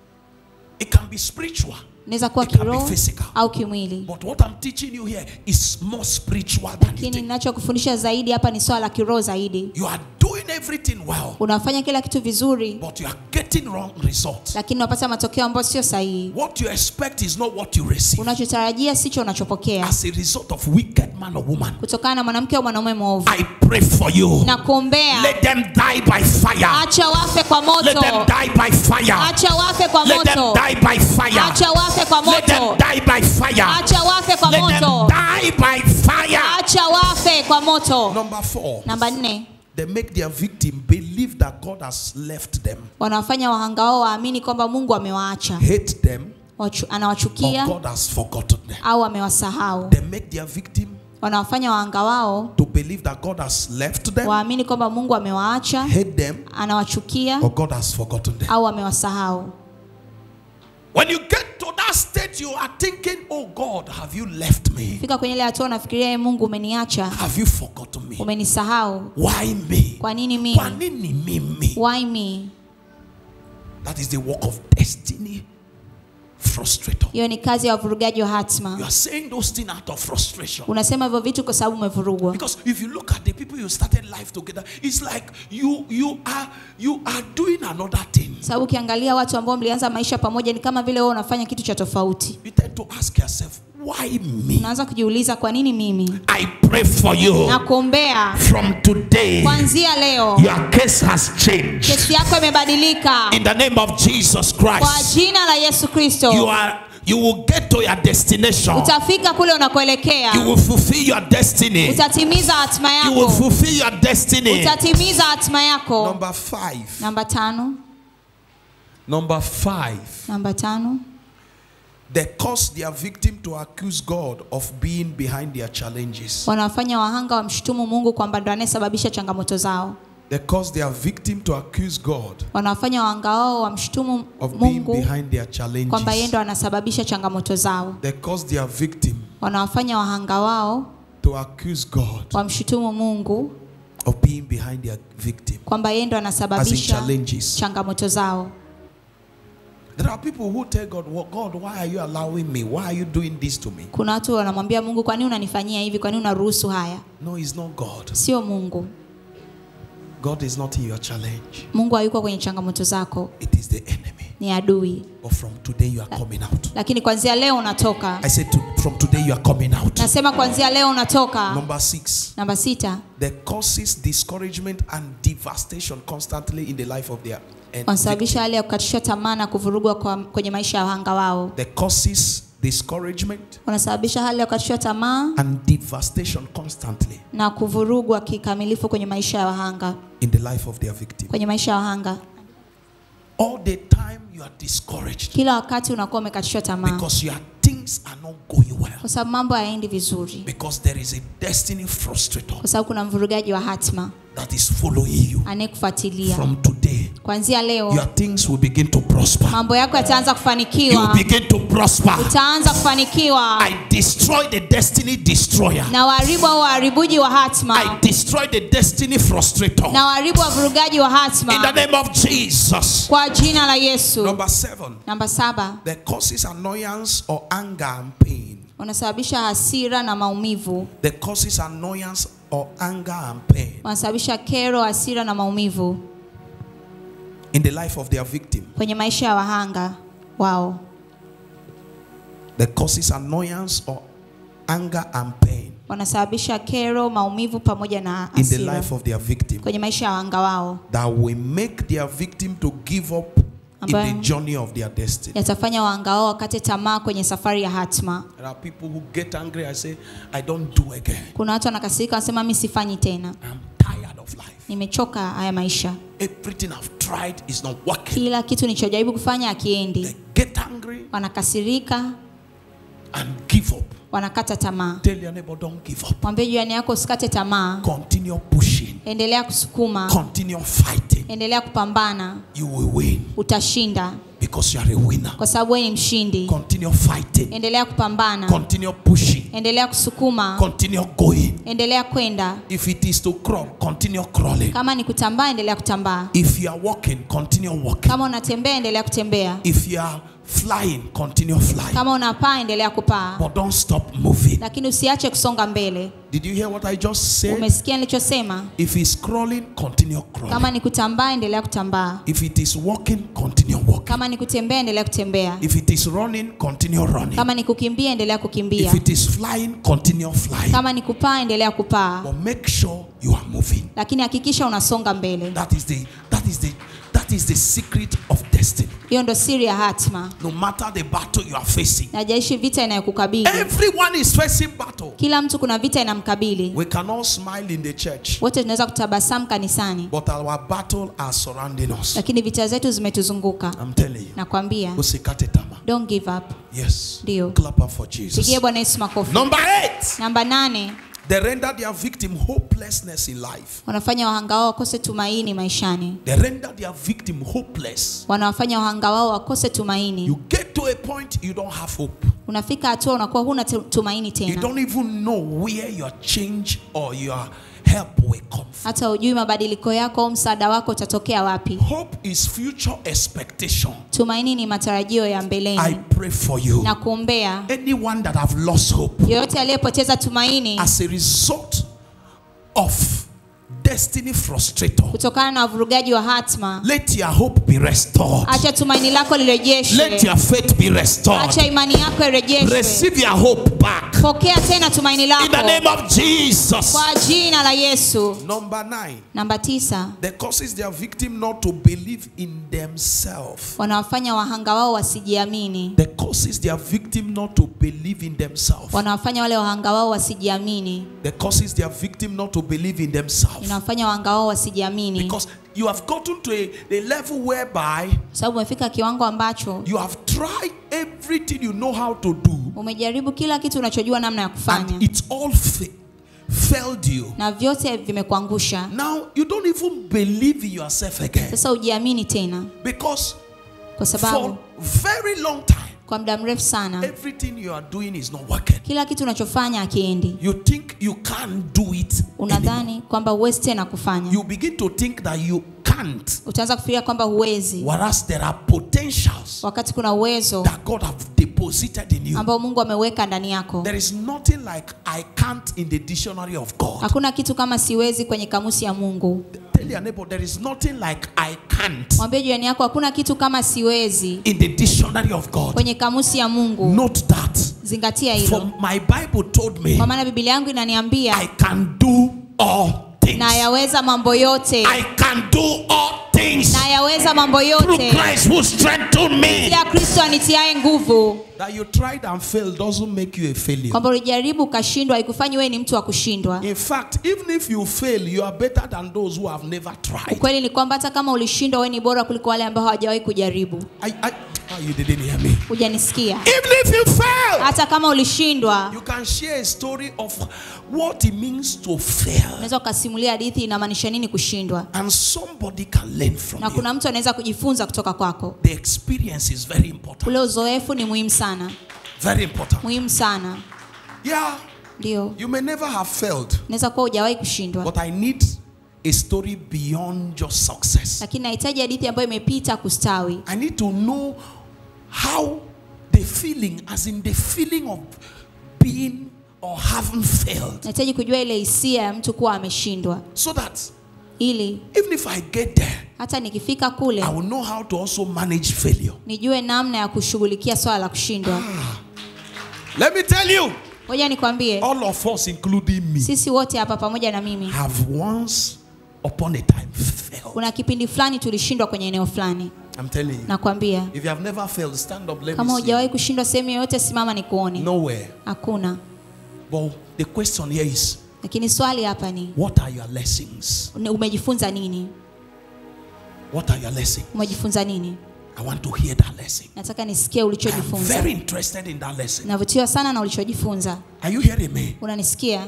[SPEAKER 1] It can be spiritual,
[SPEAKER 2] inaweza kuwa
[SPEAKER 1] It can be
[SPEAKER 2] kiroho
[SPEAKER 1] physical.
[SPEAKER 2] au kimwili
[SPEAKER 1] but what I'm teaching you here is more spiritual than you
[SPEAKER 2] lakini
[SPEAKER 1] think.
[SPEAKER 2] ninachokufundisha zaidi hapa ni swala la kiroho zaidi
[SPEAKER 1] You are doing everything well,
[SPEAKER 2] unafanya kila kitu vizuri
[SPEAKER 1] but you are getting wrong results.
[SPEAKER 2] lakini unapata matokeo ambayo sio sahihi
[SPEAKER 1] What you expect is not what you receive.
[SPEAKER 2] unachotarajia sicho unachopokea
[SPEAKER 1] As a result of wicked man or woman,
[SPEAKER 2] kutokana na mwanamke au mwanaume mwovu
[SPEAKER 1] I pray for you.
[SPEAKER 2] na kuombea
[SPEAKER 1] Let them die by fire.
[SPEAKER 2] acha wafe kwa
[SPEAKER 1] Let them
[SPEAKER 2] moto
[SPEAKER 1] die by fire.
[SPEAKER 2] acha wafe kwa
[SPEAKER 1] Let them
[SPEAKER 2] moto
[SPEAKER 1] die by fire.
[SPEAKER 2] acha wafe kwa
[SPEAKER 1] Let them
[SPEAKER 2] moto
[SPEAKER 1] die by fire.
[SPEAKER 2] acha wafe kwa
[SPEAKER 1] Let them
[SPEAKER 2] moto
[SPEAKER 1] die by fire.
[SPEAKER 2] acha wafe kwa moto
[SPEAKER 1] Number four,
[SPEAKER 2] namba nne
[SPEAKER 1] they make their victim believe that God has left them,
[SPEAKER 2] wanawafanya wahanga wao waamini kwamba mungu amewaacha
[SPEAKER 1] hate them,
[SPEAKER 2] Wachu-
[SPEAKER 1] or
[SPEAKER 2] anawachukia
[SPEAKER 1] God has forgotten them.
[SPEAKER 2] au amewasahau
[SPEAKER 1] They make their victim
[SPEAKER 2] wanawafanya wahanga wao
[SPEAKER 1] to believe that God has left them,
[SPEAKER 2] waamini kwamba mungu amewaacha
[SPEAKER 1] hate them,
[SPEAKER 2] anawachukia
[SPEAKER 1] or God has forgotten them.
[SPEAKER 2] au amewasahau
[SPEAKER 1] When you get to that state, you are thinking, Oh God, have you left me?
[SPEAKER 2] fika kwenye ile hatua unafikiria "Ee mungu umeniacha
[SPEAKER 1] Have you forgotten me?
[SPEAKER 2] umenisahau
[SPEAKER 1] Why me?
[SPEAKER 2] kwa nini
[SPEAKER 1] Kwa
[SPEAKER 2] mimi
[SPEAKER 1] nini mimi?
[SPEAKER 2] why me
[SPEAKER 1] That is the work of destiny frustrator.
[SPEAKER 2] hiyo ni kazi ya wavurugaji wa
[SPEAKER 1] You
[SPEAKER 2] hatma
[SPEAKER 1] are saying those things out of frustration.
[SPEAKER 2] unasema hivyo vitu kwa sababu umevurugwa
[SPEAKER 1] Because if you look at the people you started life together, it's like you you are you are doing another thing.
[SPEAKER 2] sababu ukiangalia watu ambao mlianza maisha pamoja ni kama vile wewe unafanya kitu cha tofauti
[SPEAKER 1] You tend to ask yourself, why me?
[SPEAKER 2] unaanza kujiuliza kwa nini mimi
[SPEAKER 1] I pray for you
[SPEAKER 2] na kuombea
[SPEAKER 1] from today.
[SPEAKER 2] kuanzia leo
[SPEAKER 1] Your case has changed.
[SPEAKER 2] kesi yako imebadilika
[SPEAKER 1] In the name of Jesus
[SPEAKER 2] kwa
[SPEAKER 1] Christ,
[SPEAKER 2] jina la yesu
[SPEAKER 1] you
[SPEAKER 2] kristo
[SPEAKER 1] are you will get to your destination.
[SPEAKER 2] utafika kule unakoelekea
[SPEAKER 1] You will fulfill your destiny.
[SPEAKER 2] utatimiza hatima
[SPEAKER 1] You will
[SPEAKER 2] yako
[SPEAKER 1] fulfill your destiny.
[SPEAKER 2] utatimiza hatima yako
[SPEAKER 1] Number five.
[SPEAKER 2] namba tano
[SPEAKER 1] Number five.
[SPEAKER 2] namba tano
[SPEAKER 1] They cause their victim to accuse God of being behind their challenges.
[SPEAKER 2] wanawafanya wahanga wamshutumu mungu kwamba ndo anayesababisha changamoto zao
[SPEAKER 1] They cause their victim to accuse God
[SPEAKER 2] wanawafanya wahanga wao wamshutumu
[SPEAKER 1] of being
[SPEAKER 2] Mungu
[SPEAKER 1] behind their
[SPEAKER 2] kwamba yeye
[SPEAKER 1] challenges.
[SPEAKER 2] ndo anasababisha changamoto zao.
[SPEAKER 1] They cause their victim
[SPEAKER 2] Wanawafanya wahanga wao
[SPEAKER 1] to accuse God
[SPEAKER 2] wamshutumu Mungu
[SPEAKER 1] of being behind their victim.
[SPEAKER 2] kwamba yeye ndo
[SPEAKER 1] As in
[SPEAKER 2] anasababisha
[SPEAKER 1] challenges.
[SPEAKER 2] changamoto zao.
[SPEAKER 1] There are people who tell God, well, God, why are you allowing me? Why are you doing this to me?
[SPEAKER 2] Kuna watu wanamwambia Mungu, kwa nini unanifanyia hivi? Kwa nini unaruhusu haya?
[SPEAKER 1] No, it's not God.
[SPEAKER 2] Sio Mungu.
[SPEAKER 1] God is not in your challenge.
[SPEAKER 2] Mungu hayuko kwenye changamoto zako,
[SPEAKER 1] It is the enemy.
[SPEAKER 2] ni adui.
[SPEAKER 1] But from today you are coming out.
[SPEAKER 2] Lakini kuanzia leo unatoka.
[SPEAKER 1] I said to, from today you are coming out.
[SPEAKER 2] Nasema kuanzia leo unatoka.
[SPEAKER 1] Number six.
[SPEAKER 2] Namba sita,
[SPEAKER 1] that causes discouragement and devastation constantly in the life of their and
[SPEAKER 2] wanasababisha hali ya kukatishwa tamaa na kuvurugwa kwa, kwenye maisha ya wahanga wao.
[SPEAKER 1] that causes discouragement
[SPEAKER 2] Wanasababisha hali ya kukatishwa tamaa
[SPEAKER 1] and devastation constantly
[SPEAKER 2] na kuvurugwa kikamilifu kwenye maisha ya wahanga,
[SPEAKER 1] in the life of their victim.
[SPEAKER 2] kwenye maisha ya wahanga.
[SPEAKER 1] All the time you are discouraged
[SPEAKER 2] Kila wakati unakuwa umekatishwa tamaa
[SPEAKER 1] because your things are not going well.
[SPEAKER 2] kwa sababu mambo hayaendi vizuri,
[SPEAKER 1] Because there is a destiny frustrator
[SPEAKER 2] kwa sababu kuna mvurugaji wa hatma
[SPEAKER 1] that is following you.
[SPEAKER 2] anayekufuatilia.
[SPEAKER 1] From today,
[SPEAKER 2] Kuanzia leo
[SPEAKER 1] your things will begin to prosper.
[SPEAKER 2] mambo yako yataanza
[SPEAKER 1] You will
[SPEAKER 2] kufanikiwa,
[SPEAKER 1] begin to prosper.
[SPEAKER 2] utaanza kufanikiwa.
[SPEAKER 1] I destroy the destiny destroyer.
[SPEAKER 2] Na waharibu au waharibuji wa
[SPEAKER 1] I
[SPEAKER 2] hatma
[SPEAKER 1] destroy the destiny frustrator.
[SPEAKER 2] na waharibu wavurugaji wa
[SPEAKER 1] In the
[SPEAKER 2] hatma
[SPEAKER 1] name of Jesus.
[SPEAKER 2] kwa jina la Yesu.
[SPEAKER 1] Number seven,
[SPEAKER 2] Namba saba,
[SPEAKER 1] that causes annoyance or anger and pain.
[SPEAKER 2] wanasababisha hasira na maumivu,
[SPEAKER 1] That causes annoyance or anger and pain
[SPEAKER 2] wanasababisha kero, hasira na maumivu
[SPEAKER 1] in the life of their victim.
[SPEAKER 2] kwenye maisha ya wahanga wao,
[SPEAKER 1] That causes annoyance or anger and pain
[SPEAKER 2] wanasababisha kero, maumivu pamoja na
[SPEAKER 1] in the
[SPEAKER 2] hasira
[SPEAKER 1] life of their victim.
[SPEAKER 2] kwenye maisha ya wahanga wao,
[SPEAKER 1] That will make their victim to give up in
[SPEAKER 2] Ambayo-
[SPEAKER 1] the journey of their destiny.
[SPEAKER 2] yatafanya wahanga wao wakate tamaa kwenye safari ya hatma.
[SPEAKER 1] There are people who get angry. I say, I don't do again.
[SPEAKER 2] Kuna watu wanakasirika, wanasema mi sifanyi tena,
[SPEAKER 1] I'm tired of life.
[SPEAKER 2] nimechoka haya maisha,
[SPEAKER 1] Everything I've tried is not working.
[SPEAKER 2] kila kitu nilichojaribu kufanya akiendi.
[SPEAKER 1] They get angry
[SPEAKER 2] Wanakasirika,
[SPEAKER 1] and give up.
[SPEAKER 2] wanakata tamaa.
[SPEAKER 1] Tell your neighbor, don't give up.
[SPEAKER 2] Mwambie jirani yako usikate tamaa,
[SPEAKER 1] Continue pushing.
[SPEAKER 2] endelea kusukuma,
[SPEAKER 1] Continue fighting.
[SPEAKER 2] endelea kupambana,
[SPEAKER 1] You will win
[SPEAKER 2] utashinda
[SPEAKER 1] because you are a winner.
[SPEAKER 2] kwa sababu wewe ni mshindi.
[SPEAKER 1] Continue fighting.
[SPEAKER 2] Endelea kupambana,
[SPEAKER 1] Continue pushing.
[SPEAKER 2] endelea kusukuma,
[SPEAKER 1] Continue going.
[SPEAKER 2] endelea kwenda.
[SPEAKER 1] If it is to crawl, continue crawling.
[SPEAKER 2] Kama ni kutambaa, endelea kutambaa.
[SPEAKER 1] If you are walking, continue walking.
[SPEAKER 2] Kama unatembea, endelea kutembea.
[SPEAKER 1] If you are flying, continue flying.
[SPEAKER 2] Kama unapaa, endelea kupaa,
[SPEAKER 1] But don't stop moving.
[SPEAKER 2] lakini usiache kusonga mbele.
[SPEAKER 1] Did you hear what I just said?
[SPEAKER 2] Umesikia nilichosema?
[SPEAKER 1] If it's crawling, continue crawling.
[SPEAKER 2] Kama ni kutambaa, endelea kutambaa.
[SPEAKER 1] If it is walking, continue walking.
[SPEAKER 2] Kama ni kutembea, endelea kutembea.
[SPEAKER 1] If it is running, continue running.
[SPEAKER 2] Kama ni kukimbia, endelea kukimbia.
[SPEAKER 1] If it is flying, continue flying.
[SPEAKER 2] Kama ni kupaa, endelea kupaa,
[SPEAKER 1] But make sure you are moving.
[SPEAKER 2] lakini hakikisha unasonga mbele.
[SPEAKER 1] That is the that is the that is the secret of destiny.
[SPEAKER 2] Hiyo ndo siri ya hatma.
[SPEAKER 1] No matter the battle you are facing.
[SPEAKER 2] Najaishi vita inayokukabili.
[SPEAKER 1] Everyone is facing battle.
[SPEAKER 2] Kila mtu kuna vita inamkabili.
[SPEAKER 1] We can all smile in the church,
[SPEAKER 2] Wote tunaweza kutabasamu kanisani,
[SPEAKER 1] but our battle are surrounding us.
[SPEAKER 2] lakini vita zetu zimetuzunguka.
[SPEAKER 1] I'm telling you.
[SPEAKER 2] Nakwambia,
[SPEAKER 1] Usikate tamaa.
[SPEAKER 2] don't give up.
[SPEAKER 1] Yes.
[SPEAKER 2] Ndio.
[SPEAKER 1] Clap up for Jesus.
[SPEAKER 2] Pigie Bwana Yesu makofi.
[SPEAKER 1] Number eight.
[SPEAKER 2] Namba nane,
[SPEAKER 1] They render their victim hopelessness in life.
[SPEAKER 2] wanafanya wahanga wao wakose tumaini maishani.
[SPEAKER 1] They render their victim hopeless.
[SPEAKER 2] Wanawafanya wahanga wao wakose tumaini.
[SPEAKER 1] You get to a point you don't have hope.
[SPEAKER 2] Unafika hatua unakuwa huna tu- tumaini
[SPEAKER 1] You
[SPEAKER 2] tena,
[SPEAKER 1] don't even know where your change or your help will come from.
[SPEAKER 2] hata hujui mabadiliko yako au msaada wako utatokea wapi.
[SPEAKER 1] Hope is future expectation.
[SPEAKER 2] Tumaini ni matarajio ya
[SPEAKER 1] I
[SPEAKER 2] mbeleni
[SPEAKER 1] pray for you.
[SPEAKER 2] na kuombea
[SPEAKER 1] Anyone that have lost hope
[SPEAKER 2] yoyote aliyepoteza tumaini
[SPEAKER 1] as a result of destiny frustrator,
[SPEAKER 2] kutokana na uvurugaji wa hatma,
[SPEAKER 1] let your hope be restored.
[SPEAKER 2] acha tumaini lako
[SPEAKER 1] Let
[SPEAKER 2] lirejeshwe,
[SPEAKER 1] your faith be restored.
[SPEAKER 2] acha imani yako irejeshwe,
[SPEAKER 1] Receive your hope back.
[SPEAKER 2] pokea tena tumaini
[SPEAKER 1] In the
[SPEAKER 2] lako
[SPEAKER 1] name of Jesus.
[SPEAKER 2] kwa jina la Yesu.
[SPEAKER 1] Number nine.
[SPEAKER 2] Namba tisa,
[SPEAKER 1] That causes their victim not to believe in themselves.
[SPEAKER 2] wanawafanya wahanga wao wasijiamini,
[SPEAKER 1] That causes their victim not to believe in themselves.
[SPEAKER 2] wanawafanya wale wahanga wao wasijiamini,
[SPEAKER 1] That causes their victim not to believe in themselves.
[SPEAKER 2] inawafanya wahanga wao wasijiamini,
[SPEAKER 1] Because you have gotten to a, a level whereby
[SPEAKER 2] kwa sababu umefika kiwango ambacho
[SPEAKER 1] you have tried everything you know how to do
[SPEAKER 2] umejaribu kila kitu unachojua namna ya kufanya
[SPEAKER 1] and it's all fa- failed you.
[SPEAKER 2] na vyote vimekuangusha
[SPEAKER 1] Now you don't even believe in yourself again
[SPEAKER 2] sasa ujiamini tena
[SPEAKER 1] because
[SPEAKER 2] kwa
[SPEAKER 1] for
[SPEAKER 2] sababu
[SPEAKER 1] very long time
[SPEAKER 2] kwa muda mrefu sana
[SPEAKER 1] everything you are doing is not working.
[SPEAKER 2] kila kitu unachofanya akiendi
[SPEAKER 1] You think you can't do it. anymore.
[SPEAKER 2] unadhani kwamba huwezi tena kufanya
[SPEAKER 1] You begin to think that you can't,
[SPEAKER 2] utaanza kufikiria kwamba huwezi
[SPEAKER 1] whereas there are potentials
[SPEAKER 2] wakati kuna uwezo
[SPEAKER 1] that God have deposited in you.
[SPEAKER 2] ambao mungu ameweka ndani yako
[SPEAKER 1] There is nothing like I can't in the dictionary of God.
[SPEAKER 2] hakuna kitu kama siwezi kwenye kamusi ya mungu
[SPEAKER 1] Tell your neighbor there is nothing like I can't
[SPEAKER 2] mwambie jirani yako hakuna kitu kama siwezi
[SPEAKER 1] in the dictionary of God.
[SPEAKER 2] kwenye kamusi ya mungu
[SPEAKER 1] Note that.
[SPEAKER 2] zingatia
[SPEAKER 1] For
[SPEAKER 2] hilo
[SPEAKER 1] my Bible told me
[SPEAKER 2] kwa maana biblia yangu inaniambia
[SPEAKER 1] I can do all things.
[SPEAKER 2] na yaweza mambo yote
[SPEAKER 1] I can do all things
[SPEAKER 2] na yaweza mambo
[SPEAKER 1] through
[SPEAKER 2] yote
[SPEAKER 1] Christ who strengthened me.
[SPEAKER 2] ya kristo anitiaye nguvu
[SPEAKER 1] That you tried and failed doesn't make you a failure.
[SPEAKER 2] kwamba ulijaribu ukashindwa haikufanyi wewe ni mtu wa kushindwa
[SPEAKER 1] In fact, even if you fail, you are better than those who have never tried.
[SPEAKER 2] ukweli ni kwamba hata kama ulishindwa wewe ni bora kuliko wale ambao hawajawahi kujaribu
[SPEAKER 1] I, I, oh, you didn't hear me.
[SPEAKER 2] hujanisikia
[SPEAKER 1] Even if you fail,
[SPEAKER 2] hata kama ulishindwa
[SPEAKER 1] you can share a story of what it means to fail.
[SPEAKER 2] unaweza ukasimulia hadithi inamaanisha nini kushindwa
[SPEAKER 1] And somebody can learn from
[SPEAKER 2] na
[SPEAKER 1] you.
[SPEAKER 2] kuna mtu anaweza kujifunza kutoka kwako
[SPEAKER 1] The experience is very important.
[SPEAKER 2] ule uzoefu ni muhimu sana
[SPEAKER 1] Very important.
[SPEAKER 2] muhimu sana
[SPEAKER 1] Yeah,
[SPEAKER 2] ndio
[SPEAKER 1] you may never have failed,
[SPEAKER 2] unaweza kuwa hujawahi kushindwa
[SPEAKER 1] but I need a story beyond just success.
[SPEAKER 2] lakini nahitaji hadithi ambayo imepita kustawi
[SPEAKER 1] I need to know how the feeling, as in the feeling of being or having failed,
[SPEAKER 2] nahitaji kujua ile hisia ya mtu kuwa ameshindwa
[SPEAKER 1] so that
[SPEAKER 2] ili
[SPEAKER 1] even if I get there,
[SPEAKER 2] hata nikifika kule
[SPEAKER 1] I will know how to also manage failure.
[SPEAKER 2] nijue namna ya kushughulikia swala la kushindwa
[SPEAKER 1] Let me tell you,
[SPEAKER 2] ngoja nikwambie
[SPEAKER 1] all of us, including me,
[SPEAKER 2] sisi wote hapa pamoja na mimi
[SPEAKER 1] have once upon a time failed.
[SPEAKER 2] kuna kipindi fulani tulishindwa kwenye eneo fulani
[SPEAKER 1] I'm telling you.
[SPEAKER 2] nakwambia
[SPEAKER 1] If you have never failed, stand up. Let
[SPEAKER 2] kama
[SPEAKER 1] me see.
[SPEAKER 2] hujawahi kushindwa sehemu yoyote simama nikuone
[SPEAKER 1] Nowhere.
[SPEAKER 2] hakuna
[SPEAKER 1] But the question here is,
[SPEAKER 2] lakini swali hapa ni
[SPEAKER 1] what are your lessons?
[SPEAKER 2] ni- umejifunza nini
[SPEAKER 1] What are your lessons?
[SPEAKER 2] umejifunza nini
[SPEAKER 1] I want to hear that lesson.
[SPEAKER 2] nataka nisikie
[SPEAKER 1] I'm
[SPEAKER 2] ulichojifunza
[SPEAKER 1] very interested in that lesson.
[SPEAKER 2] navutiwa sana na ulichojifunza
[SPEAKER 1] Are you hearing me?
[SPEAKER 2] unanisikia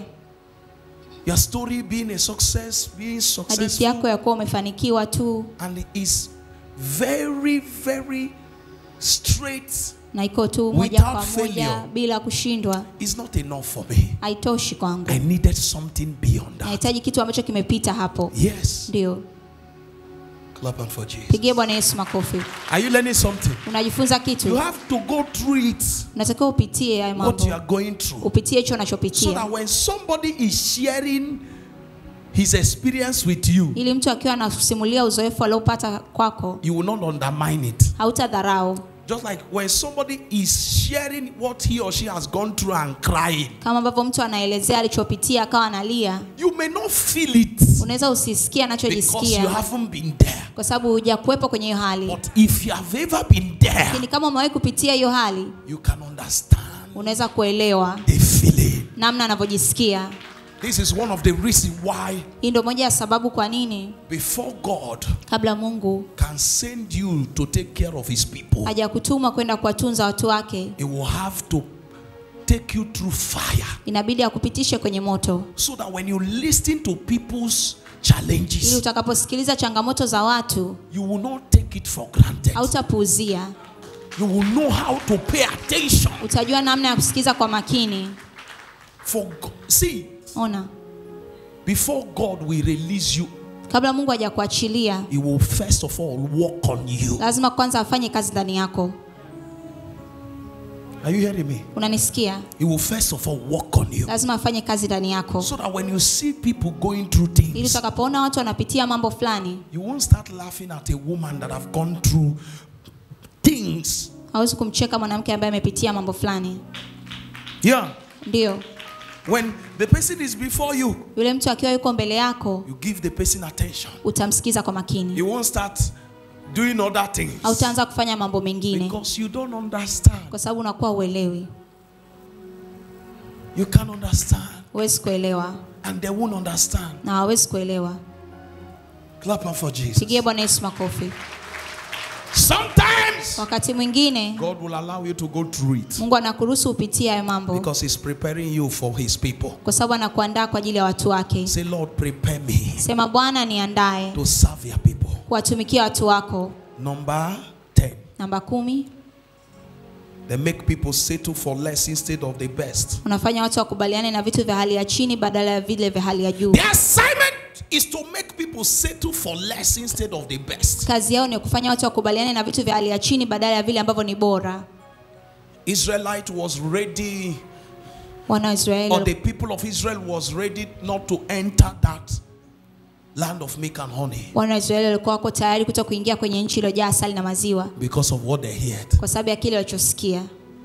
[SPEAKER 1] Your story being a success, being
[SPEAKER 2] hadithi
[SPEAKER 1] successful,
[SPEAKER 2] yako ya kuwa umefanikiwa tu
[SPEAKER 1] and it is very, very straight.
[SPEAKER 2] na iko tu moja
[SPEAKER 1] Without
[SPEAKER 2] kwa moja
[SPEAKER 1] failure.
[SPEAKER 2] bila kushindwa
[SPEAKER 1] It's not enough for me.
[SPEAKER 2] haitoshi kwangu
[SPEAKER 1] I needed something beyond that.
[SPEAKER 2] nahitaji kitu ambacho kimepita hapo
[SPEAKER 1] Yes.
[SPEAKER 2] ndio
[SPEAKER 1] Clap on for Jesus.
[SPEAKER 2] pigie bwana yesu makofi
[SPEAKER 1] Are you learning something?
[SPEAKER 2] unajifunza
[SPEAKER 1] You
[SPEAKER 2] kitu
[SPEAKER 1] have to go through it,
[SPEAKER 2] unatakiwa upitie hayo
[SPEAKER 1] what you
[SPEAKER 2] mambo
[SPEAKER 1] are going through.
[SPEAKER 2] upitie hicho
[SPEAKER 1] So
[SPEAKER 2] unachopitia
[SPEAKER 1] that when somebody is sharing his experience with you,
[SPEAKER 2] ili mtu akiwa anasimulia uzoefu aliopata kwako
[SPEAKER 1] you will not undermine it.
[SPEAKER 2] hautadharau
[SPEAKER 1] Just like when somebody is sharing what he or she has gone through and crying,
[SPEAKER 2] kama ambavyo mtu anaelezea alichopitia akawa analia
[SPEAKER 1] you may not feel it
[SPEAKER 2] unaweza usisikie
[SPEAKER 1] because you
[SPEAKER 2] anachojisikia
[SPEAKER 1] haven't been there.
[SPEAKER 2] kwa sababu hujakuwepo kwenye hiyo hali
[SPEAKER 1] But if you have ever been there,
[SPEAKER 2] lakini kama umewahi kupitia hiyo hali
[SPEAKER 1] you can understand
[SPEAKER 2] unaweza kuelewa
[SPEAKER 1] the feeling.
[SPEAKER 2] namna anavyojisikia
[SPEAKER 1] This is one of the reasons why,
[SPEAKER 2] hii ndio moja ya sababu kwa nini
[SPEAKER 1] before God
[SPEAKER 2] kabla mungu
[SPEAKER 1] can send you to take care of His people,
[SPEAKER 2] hajakutuma kwenda kuwatunza watu wake
[SPEAKER 1] He will have to take you through fire
[SPEAKER 2] inabidi akupitishe kwenye moto
[SPEAKER 1] so that when you listen to people's
[SPEAKER 2] ili
[SPEAKER 1] challenges,
[SPEAKER 2] utakaposikiliza changamoto za watu
[SPEAKER 1] you will not take it for granted.
[SPEAKER 2] hautapuuzia
[SPEAKER 1] You will know how to pay attention.
[SPEAKER 2] utajua namna ya kusikiza kwa makini
[SPEAKER 1] For Go- see,
[SPEAKER 2] ona
[SPEAKER 1] before God will release you,
[SPEAKER 2] kabla mungu hajakuachilia
[SPEAKER 1] He will first of all work on you.
[SPEAKER 2] lazima kwanza afanye kazi ndani yako
[SPEAKER 1] Are you hearing me?
[SPEAKER 2] unanisikia
[SPEAKER 1] He will first of all work on you.
[SPEAKER 2] lazima afanye kazi ndani yako
[SPEAKER 1] So that when you see people going through
[SPEAKER 2] ili
[SPEAKER 1] things,
[SPEAKER 2] utakapoona watu wanapitia mambo fulani
[SPEAKER 1] you won't start laughing at a woman that have gone through things.
[SPEAKER 2] hawezi kumcheka mwanamke ambaye amepitia mambo fulani
[SPEAKER 1] Yeah.
[SPEAKER 2] ndio
[SPEAKER 1] When the person is before you,
[SPEAKER 2] yule mtu akiwa yuko mbele yako
[SPEAKER 1] you give the person attention.
[SPEAKER 2] utamsikiza kwa makini
[SPEAKER 1] You won't start doing other things
[SPEAKER 2] hautaanza kufanya mambo mengine
[SPEAKER 1] because you don't understand.
[SPEAKER 2] kwa sababu unakuwa uelewi
[SPEAKER 1] You can't understand,
[SPEAKER 2] huwezi kuelewa
[SPEAKER 1] and they won't understand.
[SPEAKER 2] na hawezi kuelewa
[SPEAKER 1] Clap up for Jesus.
[SPEAKER 2] pigie bwana yesu makofi
[SPEAKER 1] Sometimes times,
[SPEAKER 2] wakati mwingine
[SPEAKER 1] God will allow you to go through it
[SPEAKER 2] mungu anakuruhusu upitie hayo mambo
[SPEAKER 1] because He's preparing you for His people.
[SPEAKER 2] kwa sababu anakuandaa kwa ajili ya watu wake
[SPEAKER 1] Say, Lord, prepare me
[SPEAKER 2] sema bwana niandae
[SPEAKER 1] to serve your people.
[SPEAKER 2] kuwatumikia watu wako
[SPEAKER 1] Number 10.
[SPEAKER 2] namba kumi
[SPEAKER 1] They make people settle for less instead of the best.
[SPEAKER 2] unafanya watu wakubaliane na vitu vya hali ya chini badala ya vile vya hali ya juu
[SPEAKER 1] The assignment is to make people settle for less instead of the best.
[SPEAKER 2] kazi yao ni kufanya watu wakubaliane na vitu vya hali ya chini badala ya vile ambavyo ni bora
[SPEAKER 1] Israelite was ready,
[SPEAKER 2] wana wa
[SPEAKER 1] or
[SPEAKER 2] israeli
[SPEAKER 1] the people of Israel was ready not to enter that land of milk and honey
[SPEAKER 2] wana wa israeli walikuwa wako tayari kuto kuingia kwenye nchi iliyojaa asali na maziwa
[SPEAKER 1] because of what they heard.
[SPEAKER 2] kwa sababu ya kile walichosikia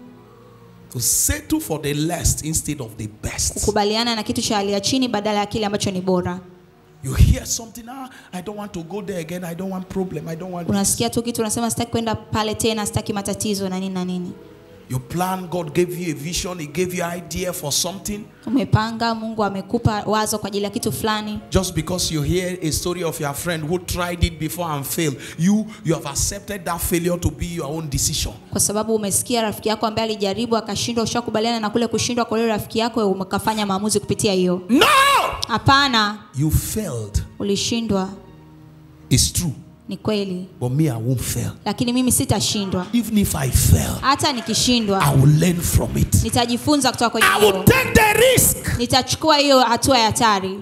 [SPEAKER 1] To settle for the less instead of the best.
[SPEAKER 2] kukubaliana na kitu cha hali ya chini badala ya kile ambacho ni bora
[SPEAKER 1] You hear something, ah, I don't want to go there again. I don't want problem. I don't want. This.
[SPEAKER 2] unasikia tu kitu unasema sitaki kwenda pale tena sitaki matatizo na nini na nini
[SPEAKER 1] You plan. God gave you a vision. He gave you idea for something.
[SPEAKER 2] umepanga mungu amekupa wazo kwa ajili ya kitu fulani
[SPEAKER 1] Just because you hear a story of your friend who tried it before and failed, you you have accepted that failure to be your own decision.
[SPEAKER 2] kwa sababu umesikia rafiki yako ambaye alijaribu akashindwa ushakubaliana na kule kushindwa kwa yule rafiki yako umekafanya maamuzi kupitia hiyo
[SPEAKER 1] No,
[SPEAKER 2] hapana
[SPEAKER 1] you failed.
[SPEAKER 2] ulishindwa
[SPEAKER 1] It's true,
[SPEAKER 2] ni kweli
[SPEAKER 1] but me, I won't fail.
[SPEAKER 2] lakini mimi sitashindwa
[SPEAKER 1] Even if I fail,
[SPEAKER 2] hata nikishindwa
[SPEAKER 1] I will learn from it.
[SPEAKER 2] nitajifunza kutoka kwenye
[SPEAKER 1] I
[SPEAKER 2] hiyo
[SPEAKER 1] will take the risk.
[SPEAKER 2] nitachukua hiyo hatua ya hatari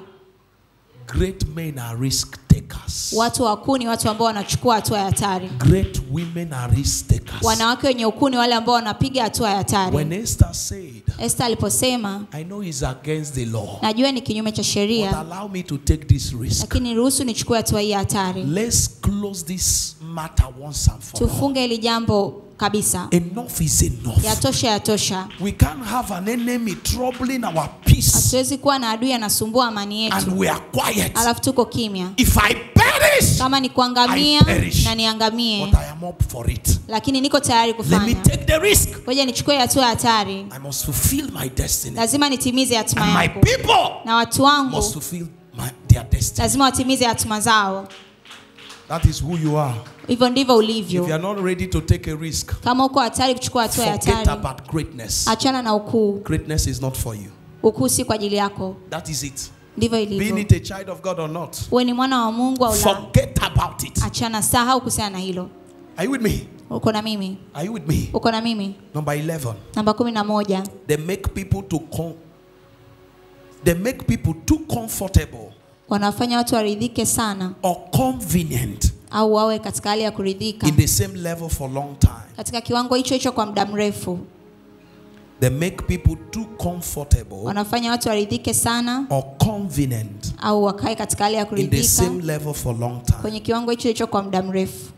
[SPEAKER 1] Great men are risk takers.
[SPEAKER 2] watu wakuu ni watu ambao wanachukua hatua ya hatari
[SPEAKER 1] Great women are risk takers.
[SPEAKER 2] wanawake wenye ukuu ni wale ambao wanapiga hatua ya
[SPEAKER 1] When
[SPEAKER 2] hatari
[SPEAKER 1] Esther said,
[SPEAKER 2] Esther aliposema
[SPEAKER 1] I know it's against the law,
[SPEAKER 2] najua ni kinyume cha
[SPEAKER 1] but
[SPEAKER 2] sheria
[SPEAKER 1] allow me to take this risk.
[SPEAKER 2] lakini ruhusu nichukue hatua hii ya hatari
[SPEAKER 1] Let's close this matter once and for all.
[SPEAKER 2] tufunge hili jambo kabisa
[SPEAKER 1] Enough is enough.
[SPEAKER 2] yatosha yatosha
[SPEAKER 1] We can't have an enemy troubling our peace
[SPEAKER 2] hatuwezi kuwa na adui anasumbua amani yetu
[SPEAKER 1] and we are quiet.
[SPEAKER 2] alafu tuko kimya
[SPEAKER 1] If I perish,
[SPEAKER 2] kama ni kuangamia
[SPEAKER 1] I perish.
[SPEAKER 2] na niangamie
[SPEAKER 1] but I am up for it.
[SPEAKER 2] lakini niko tayari
[SPEAKER 1] Let me
[SPEAKER 2] kufanya
[SPEAKER 1] take the risk.
[SPEAKER 2] ngoja nichukue hatua ya hatari
[SPEAKER 1] I must fulfill my destiny.
[SPEAKER 2] lazima nitimize hatima
[SPEAKER 1] And my
[SPEAKER 2] yangu
[SPEAKER 1] people
[SPEAKER 2] na watu
[SPEAKER 1] must
[SPEAKER 2] wangu
[SPEAKER 1] fulfill my, their destiny.
[SPEAKER 2] lazima watimize hatima zao
[SPEAKER 1] That is who you are.
[SPEAKER 2] hivyo ndivyo
[SPEAKER 1] If you
[SPEAKER 2] ulivyo
[SPEAKER 1] are not ready to take a risk,
[SPEAKER 2] kama uko hatari kuchukua hatua ya
[SPEAKER 1] forget
[SPEAKER 2] hatari
[SPEAKER 1] about greatness.
[SPEAKER 2] achana na ukuu
[SPEAKER 1] Greatness is not for you.
[SPEAKER 2] ukuu si kwa ajili yako
[SPEAKER 1] That is it.
[SPEAKER 2] ndivyo
[SPEAKER 1] Being
[SPEAKER 2] ilivyo
[SPEAKER 1] it a child of God or not,
[SPEAKER 2] uwe ni mwana wa mungu au la
[SPEAKER 1] forget about it.
[SPEAKER 2] achana sahau kuhusiana na hilo
[SPEAKER 1] Are you with me?
[SPEAKER 2] uko na mimi
[SPEAKER 1] Are you with me?
[SPEAKER 2] uko na mimi
[SPEAKER 1] Number 11.
[SPEAKER 2] namba kumi na moja
[SPEAKER 1] They make people to com- they make people too comfortable
[SPEAKER 2] wanafanya watu waridhike sana
[SPEAKER 1] or convenient
[SPEAKER 2] au wawe katika hali ya kuridhika
[SPEAKER 1] in the same level for long time.
[SPEAKER 2] katika kiwango hicho hicho kwa muda mrefu
[SPEAKER 1] They make people too comfortable
[SPEAKER 2] wanafanya watu waridhike sana
[SPEAKER 1] or convenient
[SPEAKER 2] au wakae katika hali ya
[SPEAKER 1] in the
[SPEAKER 2] kuridhika
[SPEAKER 1] same level for long time
[SPEAKER 2] kwenye kiwango hicho hicho kwa muda mrefu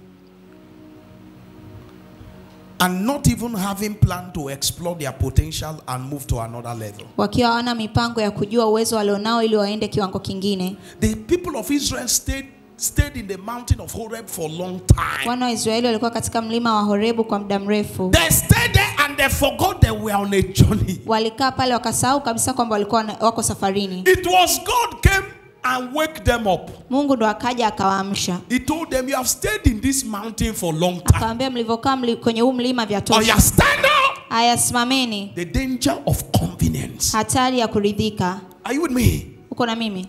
[SPEAKER 1] and not even having planned to explore their potential and move to another level.
[SPEAKER 2] wakiwa hawana mipango ya kujua uwezo walionao ili waende kiwango kingine
[SPEAKER 1] The people of Israel stayed stayed in the mountain of Horeb for a long time.
[SPEAKER 2] wana wa israeli walikuwa katika mlima wa horebu kwa muda mrefu
[SPEAKER 1] They stayed there and they forgot they were on a journey.
[SPEAKER 2] walikaa pale wakasahau kabisa kwamba walikuwa wana- wako safarini
[SPEAKER 1] It was God came and wake them up.
[SPEAKER 2] mungu ndo akaja akawaamsha
[SPEAKER 1] He told them, You have stayed in this mountain for a long time.
[SPEAKER 2] akawambia mlivyokaa mli, kwenye huu mlima vya
[SPEAKER 1] Or you
[SPEAKER 2] tosha
[SPEAKER 1] stand up.
[SPEAKER 2] haya simameni
[SPEAKER 1] The danger of convenience.
[SPEAKER 2] hatari ya kuridhika
[SPEAKER 1] Are you with me?
[SPEAKER 2] uko na mimi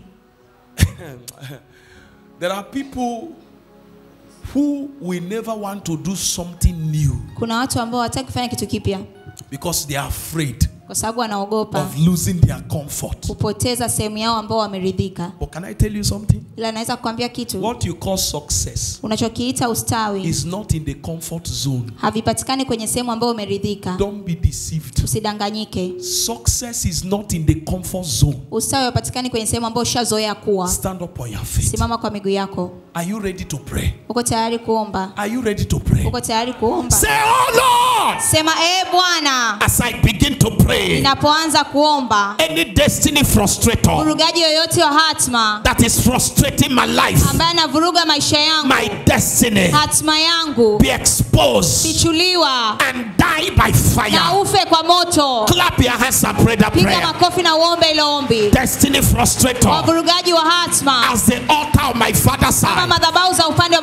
[SPEAKER 1] There are people who will never want to do something new
[SPEAKER 2] kuna watu ambao hawataki kufanya kitu kipya
[SPEAKER 1] because they are afraid
[SPEAKER 2] kwa sababu wanaogopa
[SPEAKER 1] of losing their comfort.
[SPEAKER 2] kupoteza sehemu yao ambao wameridhika
[SPEAKER 1] But can I tell you something?
[SPEAKER 2] ila naweza kukwambia kitu
[SPEAKER 1] What you call success
[SPEAKER 2] unachokiita ustawi
[SPEAKER 1] is not in the comfort zone.
[SPEAKER 2] havipatikani kwenye sehemu ambayo umeridhika
[SPEAKER 1] Don't be deceived.
[SPEAKER 2] usidanganyike
[SPEAKER 1] Success is not in the comfort zone.
[SPEAKER 2] ustawi hapatikani kwenye sehemu ambayo ushazoea kuwa
[SPEAKER 1] Stand up on your feet.
[SPEAKER 2] simama kwa miguu yako
[SPEAKER 1] Are you ready to pray?
[SPEAKER 2] uko tayari kuomba
[SPEAKER 1] Are you ready to pray?
[SPEAKER 2] uko tayari kuomba
[SPEAKER 1] Say, Oh Lord,
[SPEAKER 2] sema ee bwana
[SPEAKER 1] as I begin to pray,
[SPEAKER 2] ninapoanza kuomba
[SPEAKER 1] any destiny frustrator
[SPEAKER 2] urugaji yoyote wa hatma
[SPEAKER 1] that is frustrating my life,
[SPEAKER 2] ambaye anavuruga maisha yangu
[SPEAKER 1] my destiny,
[SPEAKER 2] hatma yangu
[SPEAKER 1] be exposed
[SPEAKER 2] fichuliwa
[SPEAKER 1] and die by
[SPEAKER 2] na
[SPEAKER 1] fire.
[SPEAKER 2] ufe kwa moto
[SPEAKER 1] Clap your hands and pray that
[SPEAKER 2] piga
[SPEAKER 1] prayer.
[SPEAKER 2] makofi na uombe ilo ombi
[SPEAKER 1] Destiny frustrator
[SPEAKER 2] wavurugaji wa hatma
[SPEAKER 1] as the altar of my father's
[SPEAKER 2] kama
[SPEAKER 1] side.
[SPEAKER 2] madhabahu za upande wa baba yangu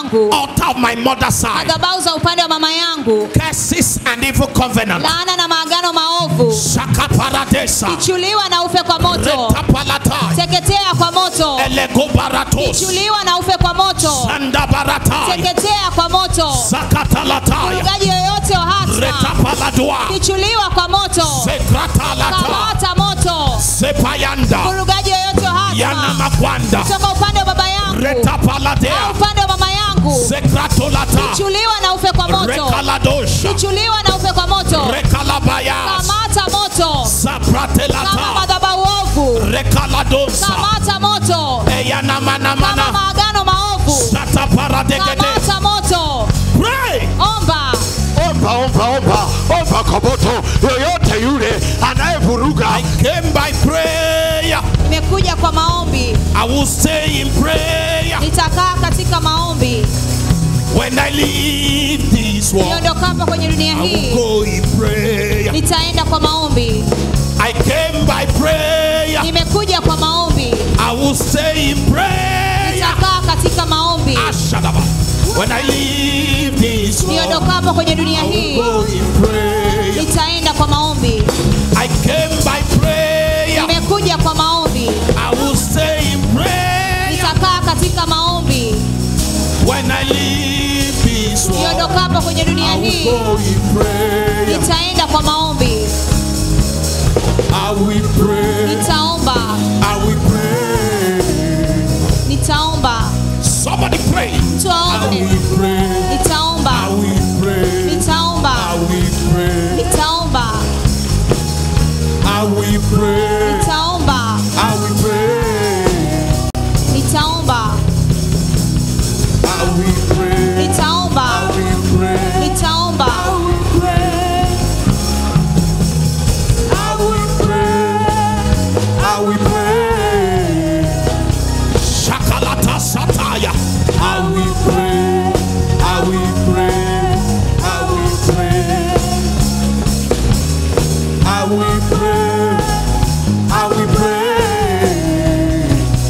[SPEAKER 2] yangu
[SPEAKER 1] altar of my mother's side,
[SPEAKER 2] madhabahu za upande wa mama yangu
[SPEAKER 1] curses and evil covenant.
[SPEAKER 2] laana na maagano maovu
[SPEAKER 1] Shaka paradesa,
[SPEAKER 2] chuliwa na ufe kwa moto
[SPEAKER 1] reta palatai,
[SPEAKER 2] teketea kwa moto
[SPEAKER 1] elego baratos,
[SPEAKER 2] chuliwa na ufe kwa moto
[SPEAKER 1] sanda baratai,
[SPEAKER 2] teketea kwa moto
[SPEAKER 1] zakatalataya,
[SPEAKER 2] mvugaji yoyote wa
[SPEAKER 1] reta
[SPEAKER 2] hatma
[SPEAKER 1] paladua,
[SPEAKER 2] kichuliwa kwa moto
[SPEAKER 1] sekratalata,
[SPEAKER 2] kamata moto
[SPEAKER 1] sepayanda,
[SPEAKER 2] mvurugaji yoyote wa
[SPEAKER 1] yana
[SPEAKER 2] hatma
[SPEAKER 1] makwanda,
[SPEAKER 2] kutoka upande wa baba yangu
[SPEAKER 1] reta
[SPEAKER 2] au
[SPEAKER 1] paladea,
[SPEAKER 2] upande wa mama yangu
[SPEAKER 1] sekratolata,
[SPEAKER 2] chuliwa na ufe kwa moto
[SPEAKER 1] rekaladosha,
[SPEAKER 2] kichuliwa na ufe kwa moto
[SPEAKER 1] rekalabayas,
[SPEAKER 2] kamata moto kama
[SPEAKER 1] sapratelata,
[SPEAKER 2] madhabahu ovu
[SPEAKER 1] rekaladosa,
[SPEAKER 2] kamata moto
[SPEAKER 1] eyana
[SPEAKER 2] kama
[SPEAKER 1] manamana,
[SPEAKER 2] maagano maovu
[SPEAKER 1] sata paradegede.
[SPEAKER 2] kamata moto
[SPEAKER 1] Pray.
[SPEAKER 2] omba
[SPEAKER 4] omba omba omba omba kwa moto yoyote yule anayevuruga
[SPEAKER 1] I came by prayer.
[SPEAKER 2] nimekuja kwa maombi
[SPEAKER 1] I will stay in prayer
[SPEAKER 2] nitakaa katika maombi
[SPEAKER 1] when I leave this world.
[SPEAKER 2] niondokapo kwenye dunia
[SPEAKER 1] I will
[SPEAKER 2] hii
[SPEAKER 1] go in prayer.
[SPEAKER 2] nitaenda kwa maombi
[SPEAKER 1] I came by prayer.
[SPEAKER 2] nimekuja kwa maombi
[SPEAKER 1] I will stay in prayer.
[SPEAKER 2] nitakaa katika maombi
[SPEAKER 1] Ashadaba. When I leave this world,
[SPEAKER 2] niondokapo kwenye dunia
[SPEAKER 1] I will
[SPEAKER 2] hii
[SPEAKER 1] go in prayer.
[SPEAKER 2] nitaenda kwa maombi
[SPEAKER 1] I came by prayer.
[SPEAKER 2] nimekuja kwa maombi
[SPEAKER 1] I will stay in prayer.
[SPEAKER 2] nitakaa katika maombi
[SPEAKER 1] When I leave this world,
[SPEAKER 2] niondokapo kwenye dunia
[SPEAKER 1] I will
[SPEAKER 2] hii
[SPEAKER 1] go in prayer.
[SPEAKER 2] nitaenda kwa maombi
[SPEAKER 1] I will pray.
[SPEAKER 2] nitaomba
[SPEAKER 1] I will pray.
[SPEAKER 2] nitaomba
[SPEAKER 1] Somebody pray.
[SPEAKER 2] mtu
[SPEAKER 1] I
[SPEAKER 2] aombe
[SPEAKER 1] will pray. I
[SPEAKER 2] nitaomba
[SPEAKER 1] will pray.
[SPEAKER 2] nitaomba
[SPEAKER 1] I will pray.
[SPEAKER 2] nitaomba
[SPEAKER 1] I will pray.
[SPEAKER 2] nitaomba
[SPEAKER 1] I will pray.
[SPEAKER 2] nitaomba
[SPEAKER 1] I will pray.
[SPEAKER 2] nitaomba
[SPEAKER 1] I will pray.
[SPEAKER 2] nitaomba
[SPEAKER 1] I will pray. I will pray. Shakalata sataya. I will pray. I will pray. I will pray. I will pray. I will pray.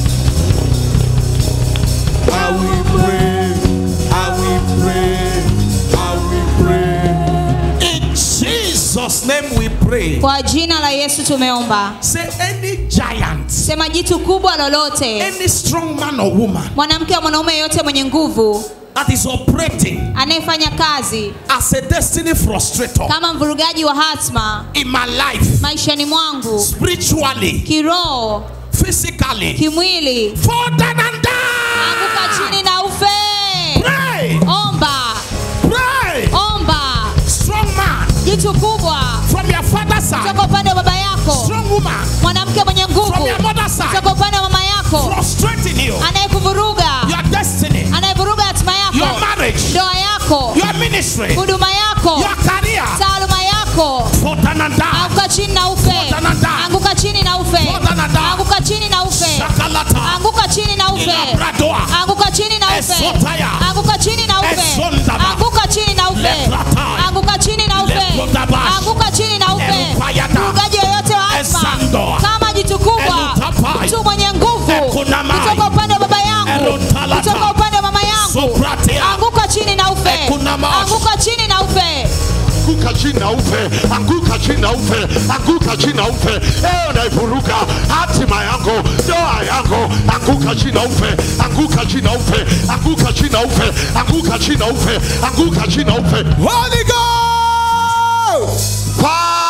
[SPEAKER 1] I will pray. I will pray. I will pray. In Jesus' name we pray.
[SPEAKER 2] kwa jina la yesu tumeomba
[SPEAKER 1] Say any giant,
[SPEAKER 2] sema jitu kubwa lolote
[SPEAKER 1] any strong man or woman
[SPEAKER 2] mwanamke wa mwanaume yeyote mwenye nguvu
[SPEAKER 1] that is operating
[SPEAKER 2] anayefanya kazi
[SPEAKER 1] as a destiny frustrator
[SPEAKER 2] kama mvurugaji wa hatma
[SPEAKER 1] in my life,
[SPEAKER 2] maishani mwangu
[SPEAKER 1] spiritually,
[SPEAKER 2] kiroho
[SPEAKER 1] physically,
[SPEAKER 2] kimwili
[SPEAKER 1] fall down and
[SPEAKER 2] anguka
[SPEAKER 1] die.
[SPEAKER 2] chini na ufe
[SPEAKER 1] Pray,
[SPEAKER 2] omba
[SPEAKER 1] pray.
[SPEAKER 2] omba
[SPEAKER 1] Strong man
[SPEAKER 2] jitu kubwa
[SPEAKER 1] from your father's side,
[SPEAKER 2] kutoka upande wa baba yako
[SPEAKER 1] strong woman
[SPEAKER 2] mwanamke mwenye
[SPEAKER 1] from
[SPEAKER 2] nguvu
[SPEAKER 1] your mother's side,
[SPEAKER 2] kutoka upande wa mama yako
[SPEAKER 1] frustrating you,
[SPEAKER 2] anayekuvuruga
[SPEAKER 1] your destiny,
[SPEAKER 2] anayevuruga hatima
[SPEAKER 1] your
[SPEAKER 2] yako
[SPEAKER 1] marriage,
[SPEAKER 2] ndoa yako
[SPEAKER 1] your ministry,
[SPEAKER 2] huduma yako
[SPEAKER 1] your career.
[SPEAKER 2] taaluma yako
[SPEAKER 1] Fall down and die.
[SPEAKER 2] anguka chini na ufe
[SPEAKER 1] Fotananda.
[SPEAKER 2] anguka chini na ufe
[SPEAKER 1] Fotananda.
[SPEAKER 2] anguka chini na ufe
[SPEAKER 1] Shakalata.
[SPEAKER 2] anguka chini na ufe
[SPEAKER 1] Ilabradoa.
[SPEAKER 2] anguka chini na ufe
[SPEAKER 1] Esotaya.
[SPEAKER 2] anguka chini na ufe
[SPEAKER 1] Esondaba.
[SPEAKER 2] anguka chini na ufe
[SPEAKER 1] Lepratai.
[SPEAKER 2] anguka chini na ufe
[SPEAKER 1] Leprodabash.
[SPEAKER 2] anguka chini na ufe
[SPEAKER 1] Elupayada.
[SPEAKER 2] mvugaji yoyote wa
[SPEAKER 1] Esando.
[SPEAKER 2] asma kama jitu kubwa
[SPEAKER 1] Elutapai.
[SPEAKER 2] mtu mwenye nguvu
[SPEAKER 1] Ekunamai.
[SPEAKER 2] kutoka upande wa baba yangu
[SPEAKER 1] Elotalata.
[SPEAKER 2] kutoka upande wa mama yangu
[SPEAKER 1] Sopratia.
[SPEAKER 2] anguka chini na ufe
[SPEAKER 1] Ekunamash.
[SPEAKER 2] anguka chini na ufe
[SPEAKER 4] anguka chini na ufe anguka chini na ufe anguka chini na ufe eyo naivuruga hatima yangu ndoa yangu anguka chini na ufe anguka chini na ufe anguka chini na ufe anguka chini na ufe anguka chini na ufe
[SPEAKER 1] Holy Ghost.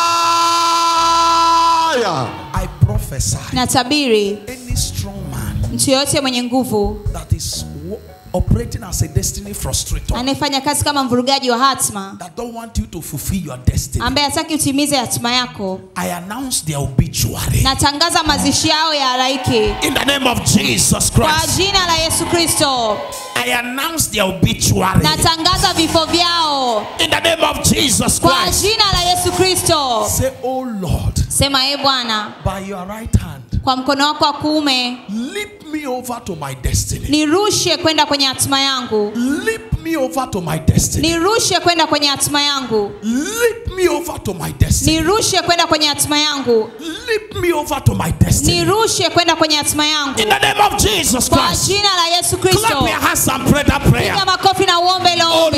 [SPEAKER 4] fire
[SPEAKER 1] I prophesy
[SPEAKER 2] natabiri
[SPEAKER 1] any strong man
[SPEAKER 2] mtu yoyote mwenye nguvu
[SPEAKER 1] that is wo- operating as a destiny frustrator
[SPEAKER 2] anayefanya kazi kama mvurugaji wa hatma
[SPEAKER 1] that don't want you to fulfill your destiny.
[SPEAKER 2] ambaye hataki utimize hatima yako
[SPEAKER 1] I announce their obituary
[SPEAKER 2] natangaza mazishi yao ya halaiki
[SPEAKER 1] in the name of Jesus
[SPEAKER 2] kwa
[SPEAKER 1] Christ.
[SPEAKER 2] jina la yesu kristo
[SPEAKER 1] I announce their obituary
[SPEAKER 2] natangaza vifo vyao
[SPEAKER 1] in the name of Jesus
[SPEAKER 2] kwa
[SPEAKER 1] Christ.
[SPEAKER 2] jina la yesu kristo
[SPEAKER 1] Say, Oh Lord,
[SPEAKER 2] sema e bwana
[SPEAKER 1] by your right hand,
[SPEAKER 2] kwa mkono wako wa kuume
[SPEAKER 1] leap me over to my destiny.
[SPEAKER 2] nirushe kwenda kwenye hatima yangu
[SPEAKER 1] Leap me over to my destiny.
[SPEAKER 2] nirushe kwenda kwenye hatima yangu
[SPEAKER 1] Leap me over to my destiny.
[SPEAKER 2] nirushe kwenda kwenye hatima yangu
[SPEAKER 1] Leap me over to my destiny.
[SPEAKER 2] nirushe kwenda kwenye hatima yangu
[SPEAKER 1] In the name of Jesus
[SPEAKER 2] kwa
[SPEAKER 1] Christ.
[SPEAKER 2] jina la yesu
[SPEAKER 1] Clap
[SPEAKER 2] kristo
[SPEAKER 1] your hands and pray that prayer.
[SPEAKER 2] piga makofi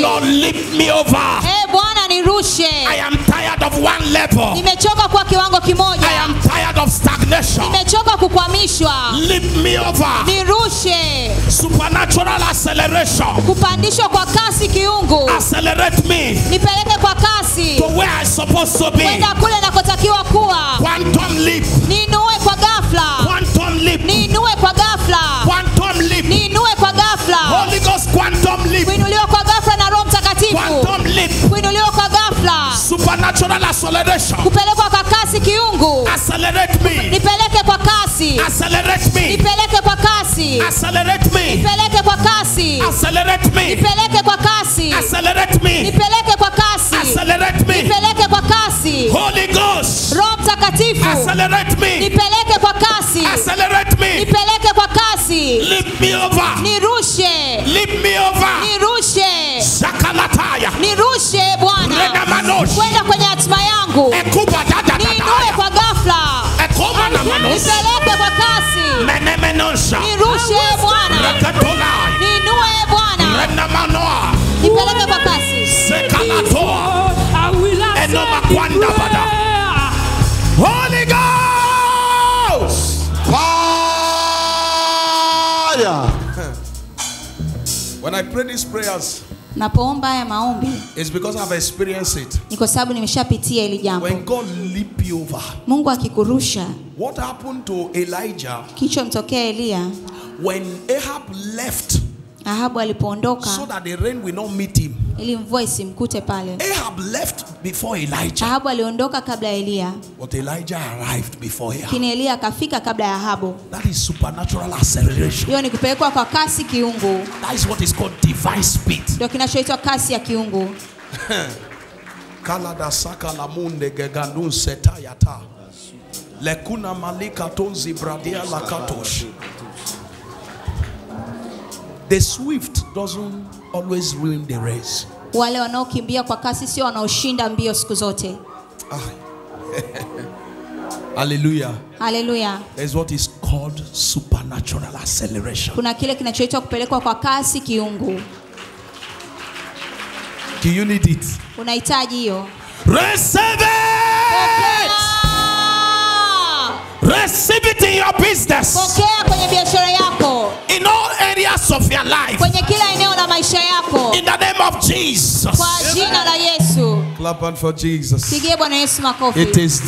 [SPEAKER 1] Lord, lift me over.
[SPEAKER 2] e bwana nirushe
[SPEAKER 1] I am tired of one level.
[SPEAKER 2] nimechoka kwa kiwango
[SPEAKER 1] I
[SPEAKER 2] kimoja
[SPEAKER 1] am tired of stagnation.
[SPEAKER 2] nimechoka kukwamishwa
[SPEAKER 1] Lift me over.
[SPEAKER 2] nirushe
[SPEAKER 1] Supernatural acceleration.
[SPEAKER 2] kupandishwa kwa kasi kiungu
[SPEAKER 1] Accelerate me
[SPEAKER 2] nipeleke kwa kasi
[SPEAKER 1] to where I'm supposed to be.
[SPEAKER 2] kwenda kule nakotakiwa kuwa
[SPEAKER 1] Quantum leap.
[SPEAKER 2] niinue kwa ghafla
[SPEAKER 1] Quantum leap.
[SPEAKER 2] niinue kwa ghafla
[SPEAKER 1] Quantum leap.
[SPEAKER 2] niinue kwa ghafla
[SPEAKER 1] Holy Ghost quantum leap.
[SPEAKER 2] kuinuliwa kwa ghafla na roho mtakatifu
[SPEAKER 1] Quantum leap.
[SPEAKER 2] kuinuliwa kwa ghafla
[SPEAKER 1] Supernatural acceleration.
[SPEAKER 2] kupelekwa kwa kasi kiungu
[SPEAKER 1] Accelerate me.
[SPEAKER 2] nipeleke kwa kasi
[SPEAKER 1] Accelerate me.
[SPEAKER 2] nipeleke kwa kasi
[SPEAKER 1] Accelerate me.
[SPEAKER 2] nipeleke kwa kasi
[SPEAKER 1] Accelerate me.
[SPEAKER 2] nipeleke kwa kasi
[SPEAKER 1] Accelerate me.
[SPEAKER 2] nipeleke kwa kasi
[SPEAKER 1] Accelerate me.
[SPEAKER 2] nipeleke kwa kasi
[SPEAKER 1] Holy Ghost.
[SPEAKER 2] roho mtakatifu
[SPEAKER 1] Accelerate me.
[SPEAKER 2] nipeleke kwa kasi
[SPEAKER 1] Accelerate me.
[SPEAKER 2] nipeleke kwa kasi
[SPEAKER 1] Lift me over.
[SPEAKER 2] nirushe
[SPEAKER 1] Lift me over.
[SPEAKER 2] nirushe
[SPEAKER 1] Sakalataya.
[SPEAKER 2] nirushe bwana
[SPEAKER 1] Renamanosh.
[SPEAKER 2] kwenda kwenye hatima yangu
[SPEAKER 1] Ekuba da da da
[SPEAKER 2] niinue
[SPEAKER 1] da.
[SPEAKER 2] kwa ghafla
[SPEAKER 1] Ekoma na manos.
[SPEAKER 2] nipeleke kwa kasi
[SPEAKER 1] Menemenosha.
[SPEAKER 2] nirushe bwana
[SPEAKER 1] Rekatolai.
[SPEAKER 2] niinue bwana
[SPEAKER 1] Renamanoa.
[SPEAKER 2] nipeleke kwa kasi
[SPEAKER 1] Sekalatoa. Enoma kwanda bada. Holy Ghost.
[SPEAKER 4] Fire.
[SPEAKER 1] When I pray these prayers,
[SPEAKER 2] napoomba haya maombi
[SPEAKER 1] it's because I've experienced it.
[SPEAKER 2] ni kwa sababu nimeshapitia hili jambo
[SPEAKER 1] When God leap you over,
[SPEAKER 2] mungu akikurusha
[SPEAKER 1] what happened to Elijah
[SPEAKER 2] kichomtokea eliya
[SPEAKER 1] when Ahab left
[SPEAKER 2] ahabu alipoondoka
[SPEAKER 1] so that the rain will not meet him?
[SPEAKER 2] ili mvua isimkute pale
[SPEAKER 1] Ahab left before Elijah,
[SPEAKER 2] ahabu aliondoka kabla ya eliya
[SPEAKER 1] but Elijah arrived before Ahab.
[SPEAKER 2] lakini eliya akafika kabla ya ahabu
[SPEAKER 1] That is supernatural acceleration.
[SPEAKER 2] hiyo ni kupelekwa kwa kasi kiungu
[SPEAKER 1] That is what is called divine speed.
[SPEAKER 2] ndio kinachoitwa kasi ya kiungu
[SPEAKER 1] Kalada saka la munde gegandun setayata. Lekuna malika tonzi bradia lakatosh. The swift doesn't always ruin the race.
[SPEAKER 2] wale wanaokimbia kwa kasi sio wanaoshinda mbio siku zote
[SPEAKER 1] Hallelujah.
[SPEAKER 2] haleluya
[SPEAKER 1] There's what is called supernatural acceleration.
[SPEAKER 2] kuna kile kinachoitwa kupelekwa kwa kasi kiungu
[SPEAKER 1] Do you need it?
[SPEAKER 2] unahitaji hiyo
[SPEAKER 1] Receive it!
[SPEAKER 2] Ah!
[SPEAKER 1] Receive it in your business.
[SPEAKER 2] pokea kwenye biashara yako
[SPEAKER 1] In all areas of your life.
[SPEAKER 2] kwenye kila eneo la maisha yako
[SPEAKER 1] In the name of Jesus.
[SPEAKER 2] kwa jina la yesu
[SPEAKER 1] Clap on for Jesus.
[SPEAKER 2] pigie bwana yesu makofi
[SPEAKER 1] It is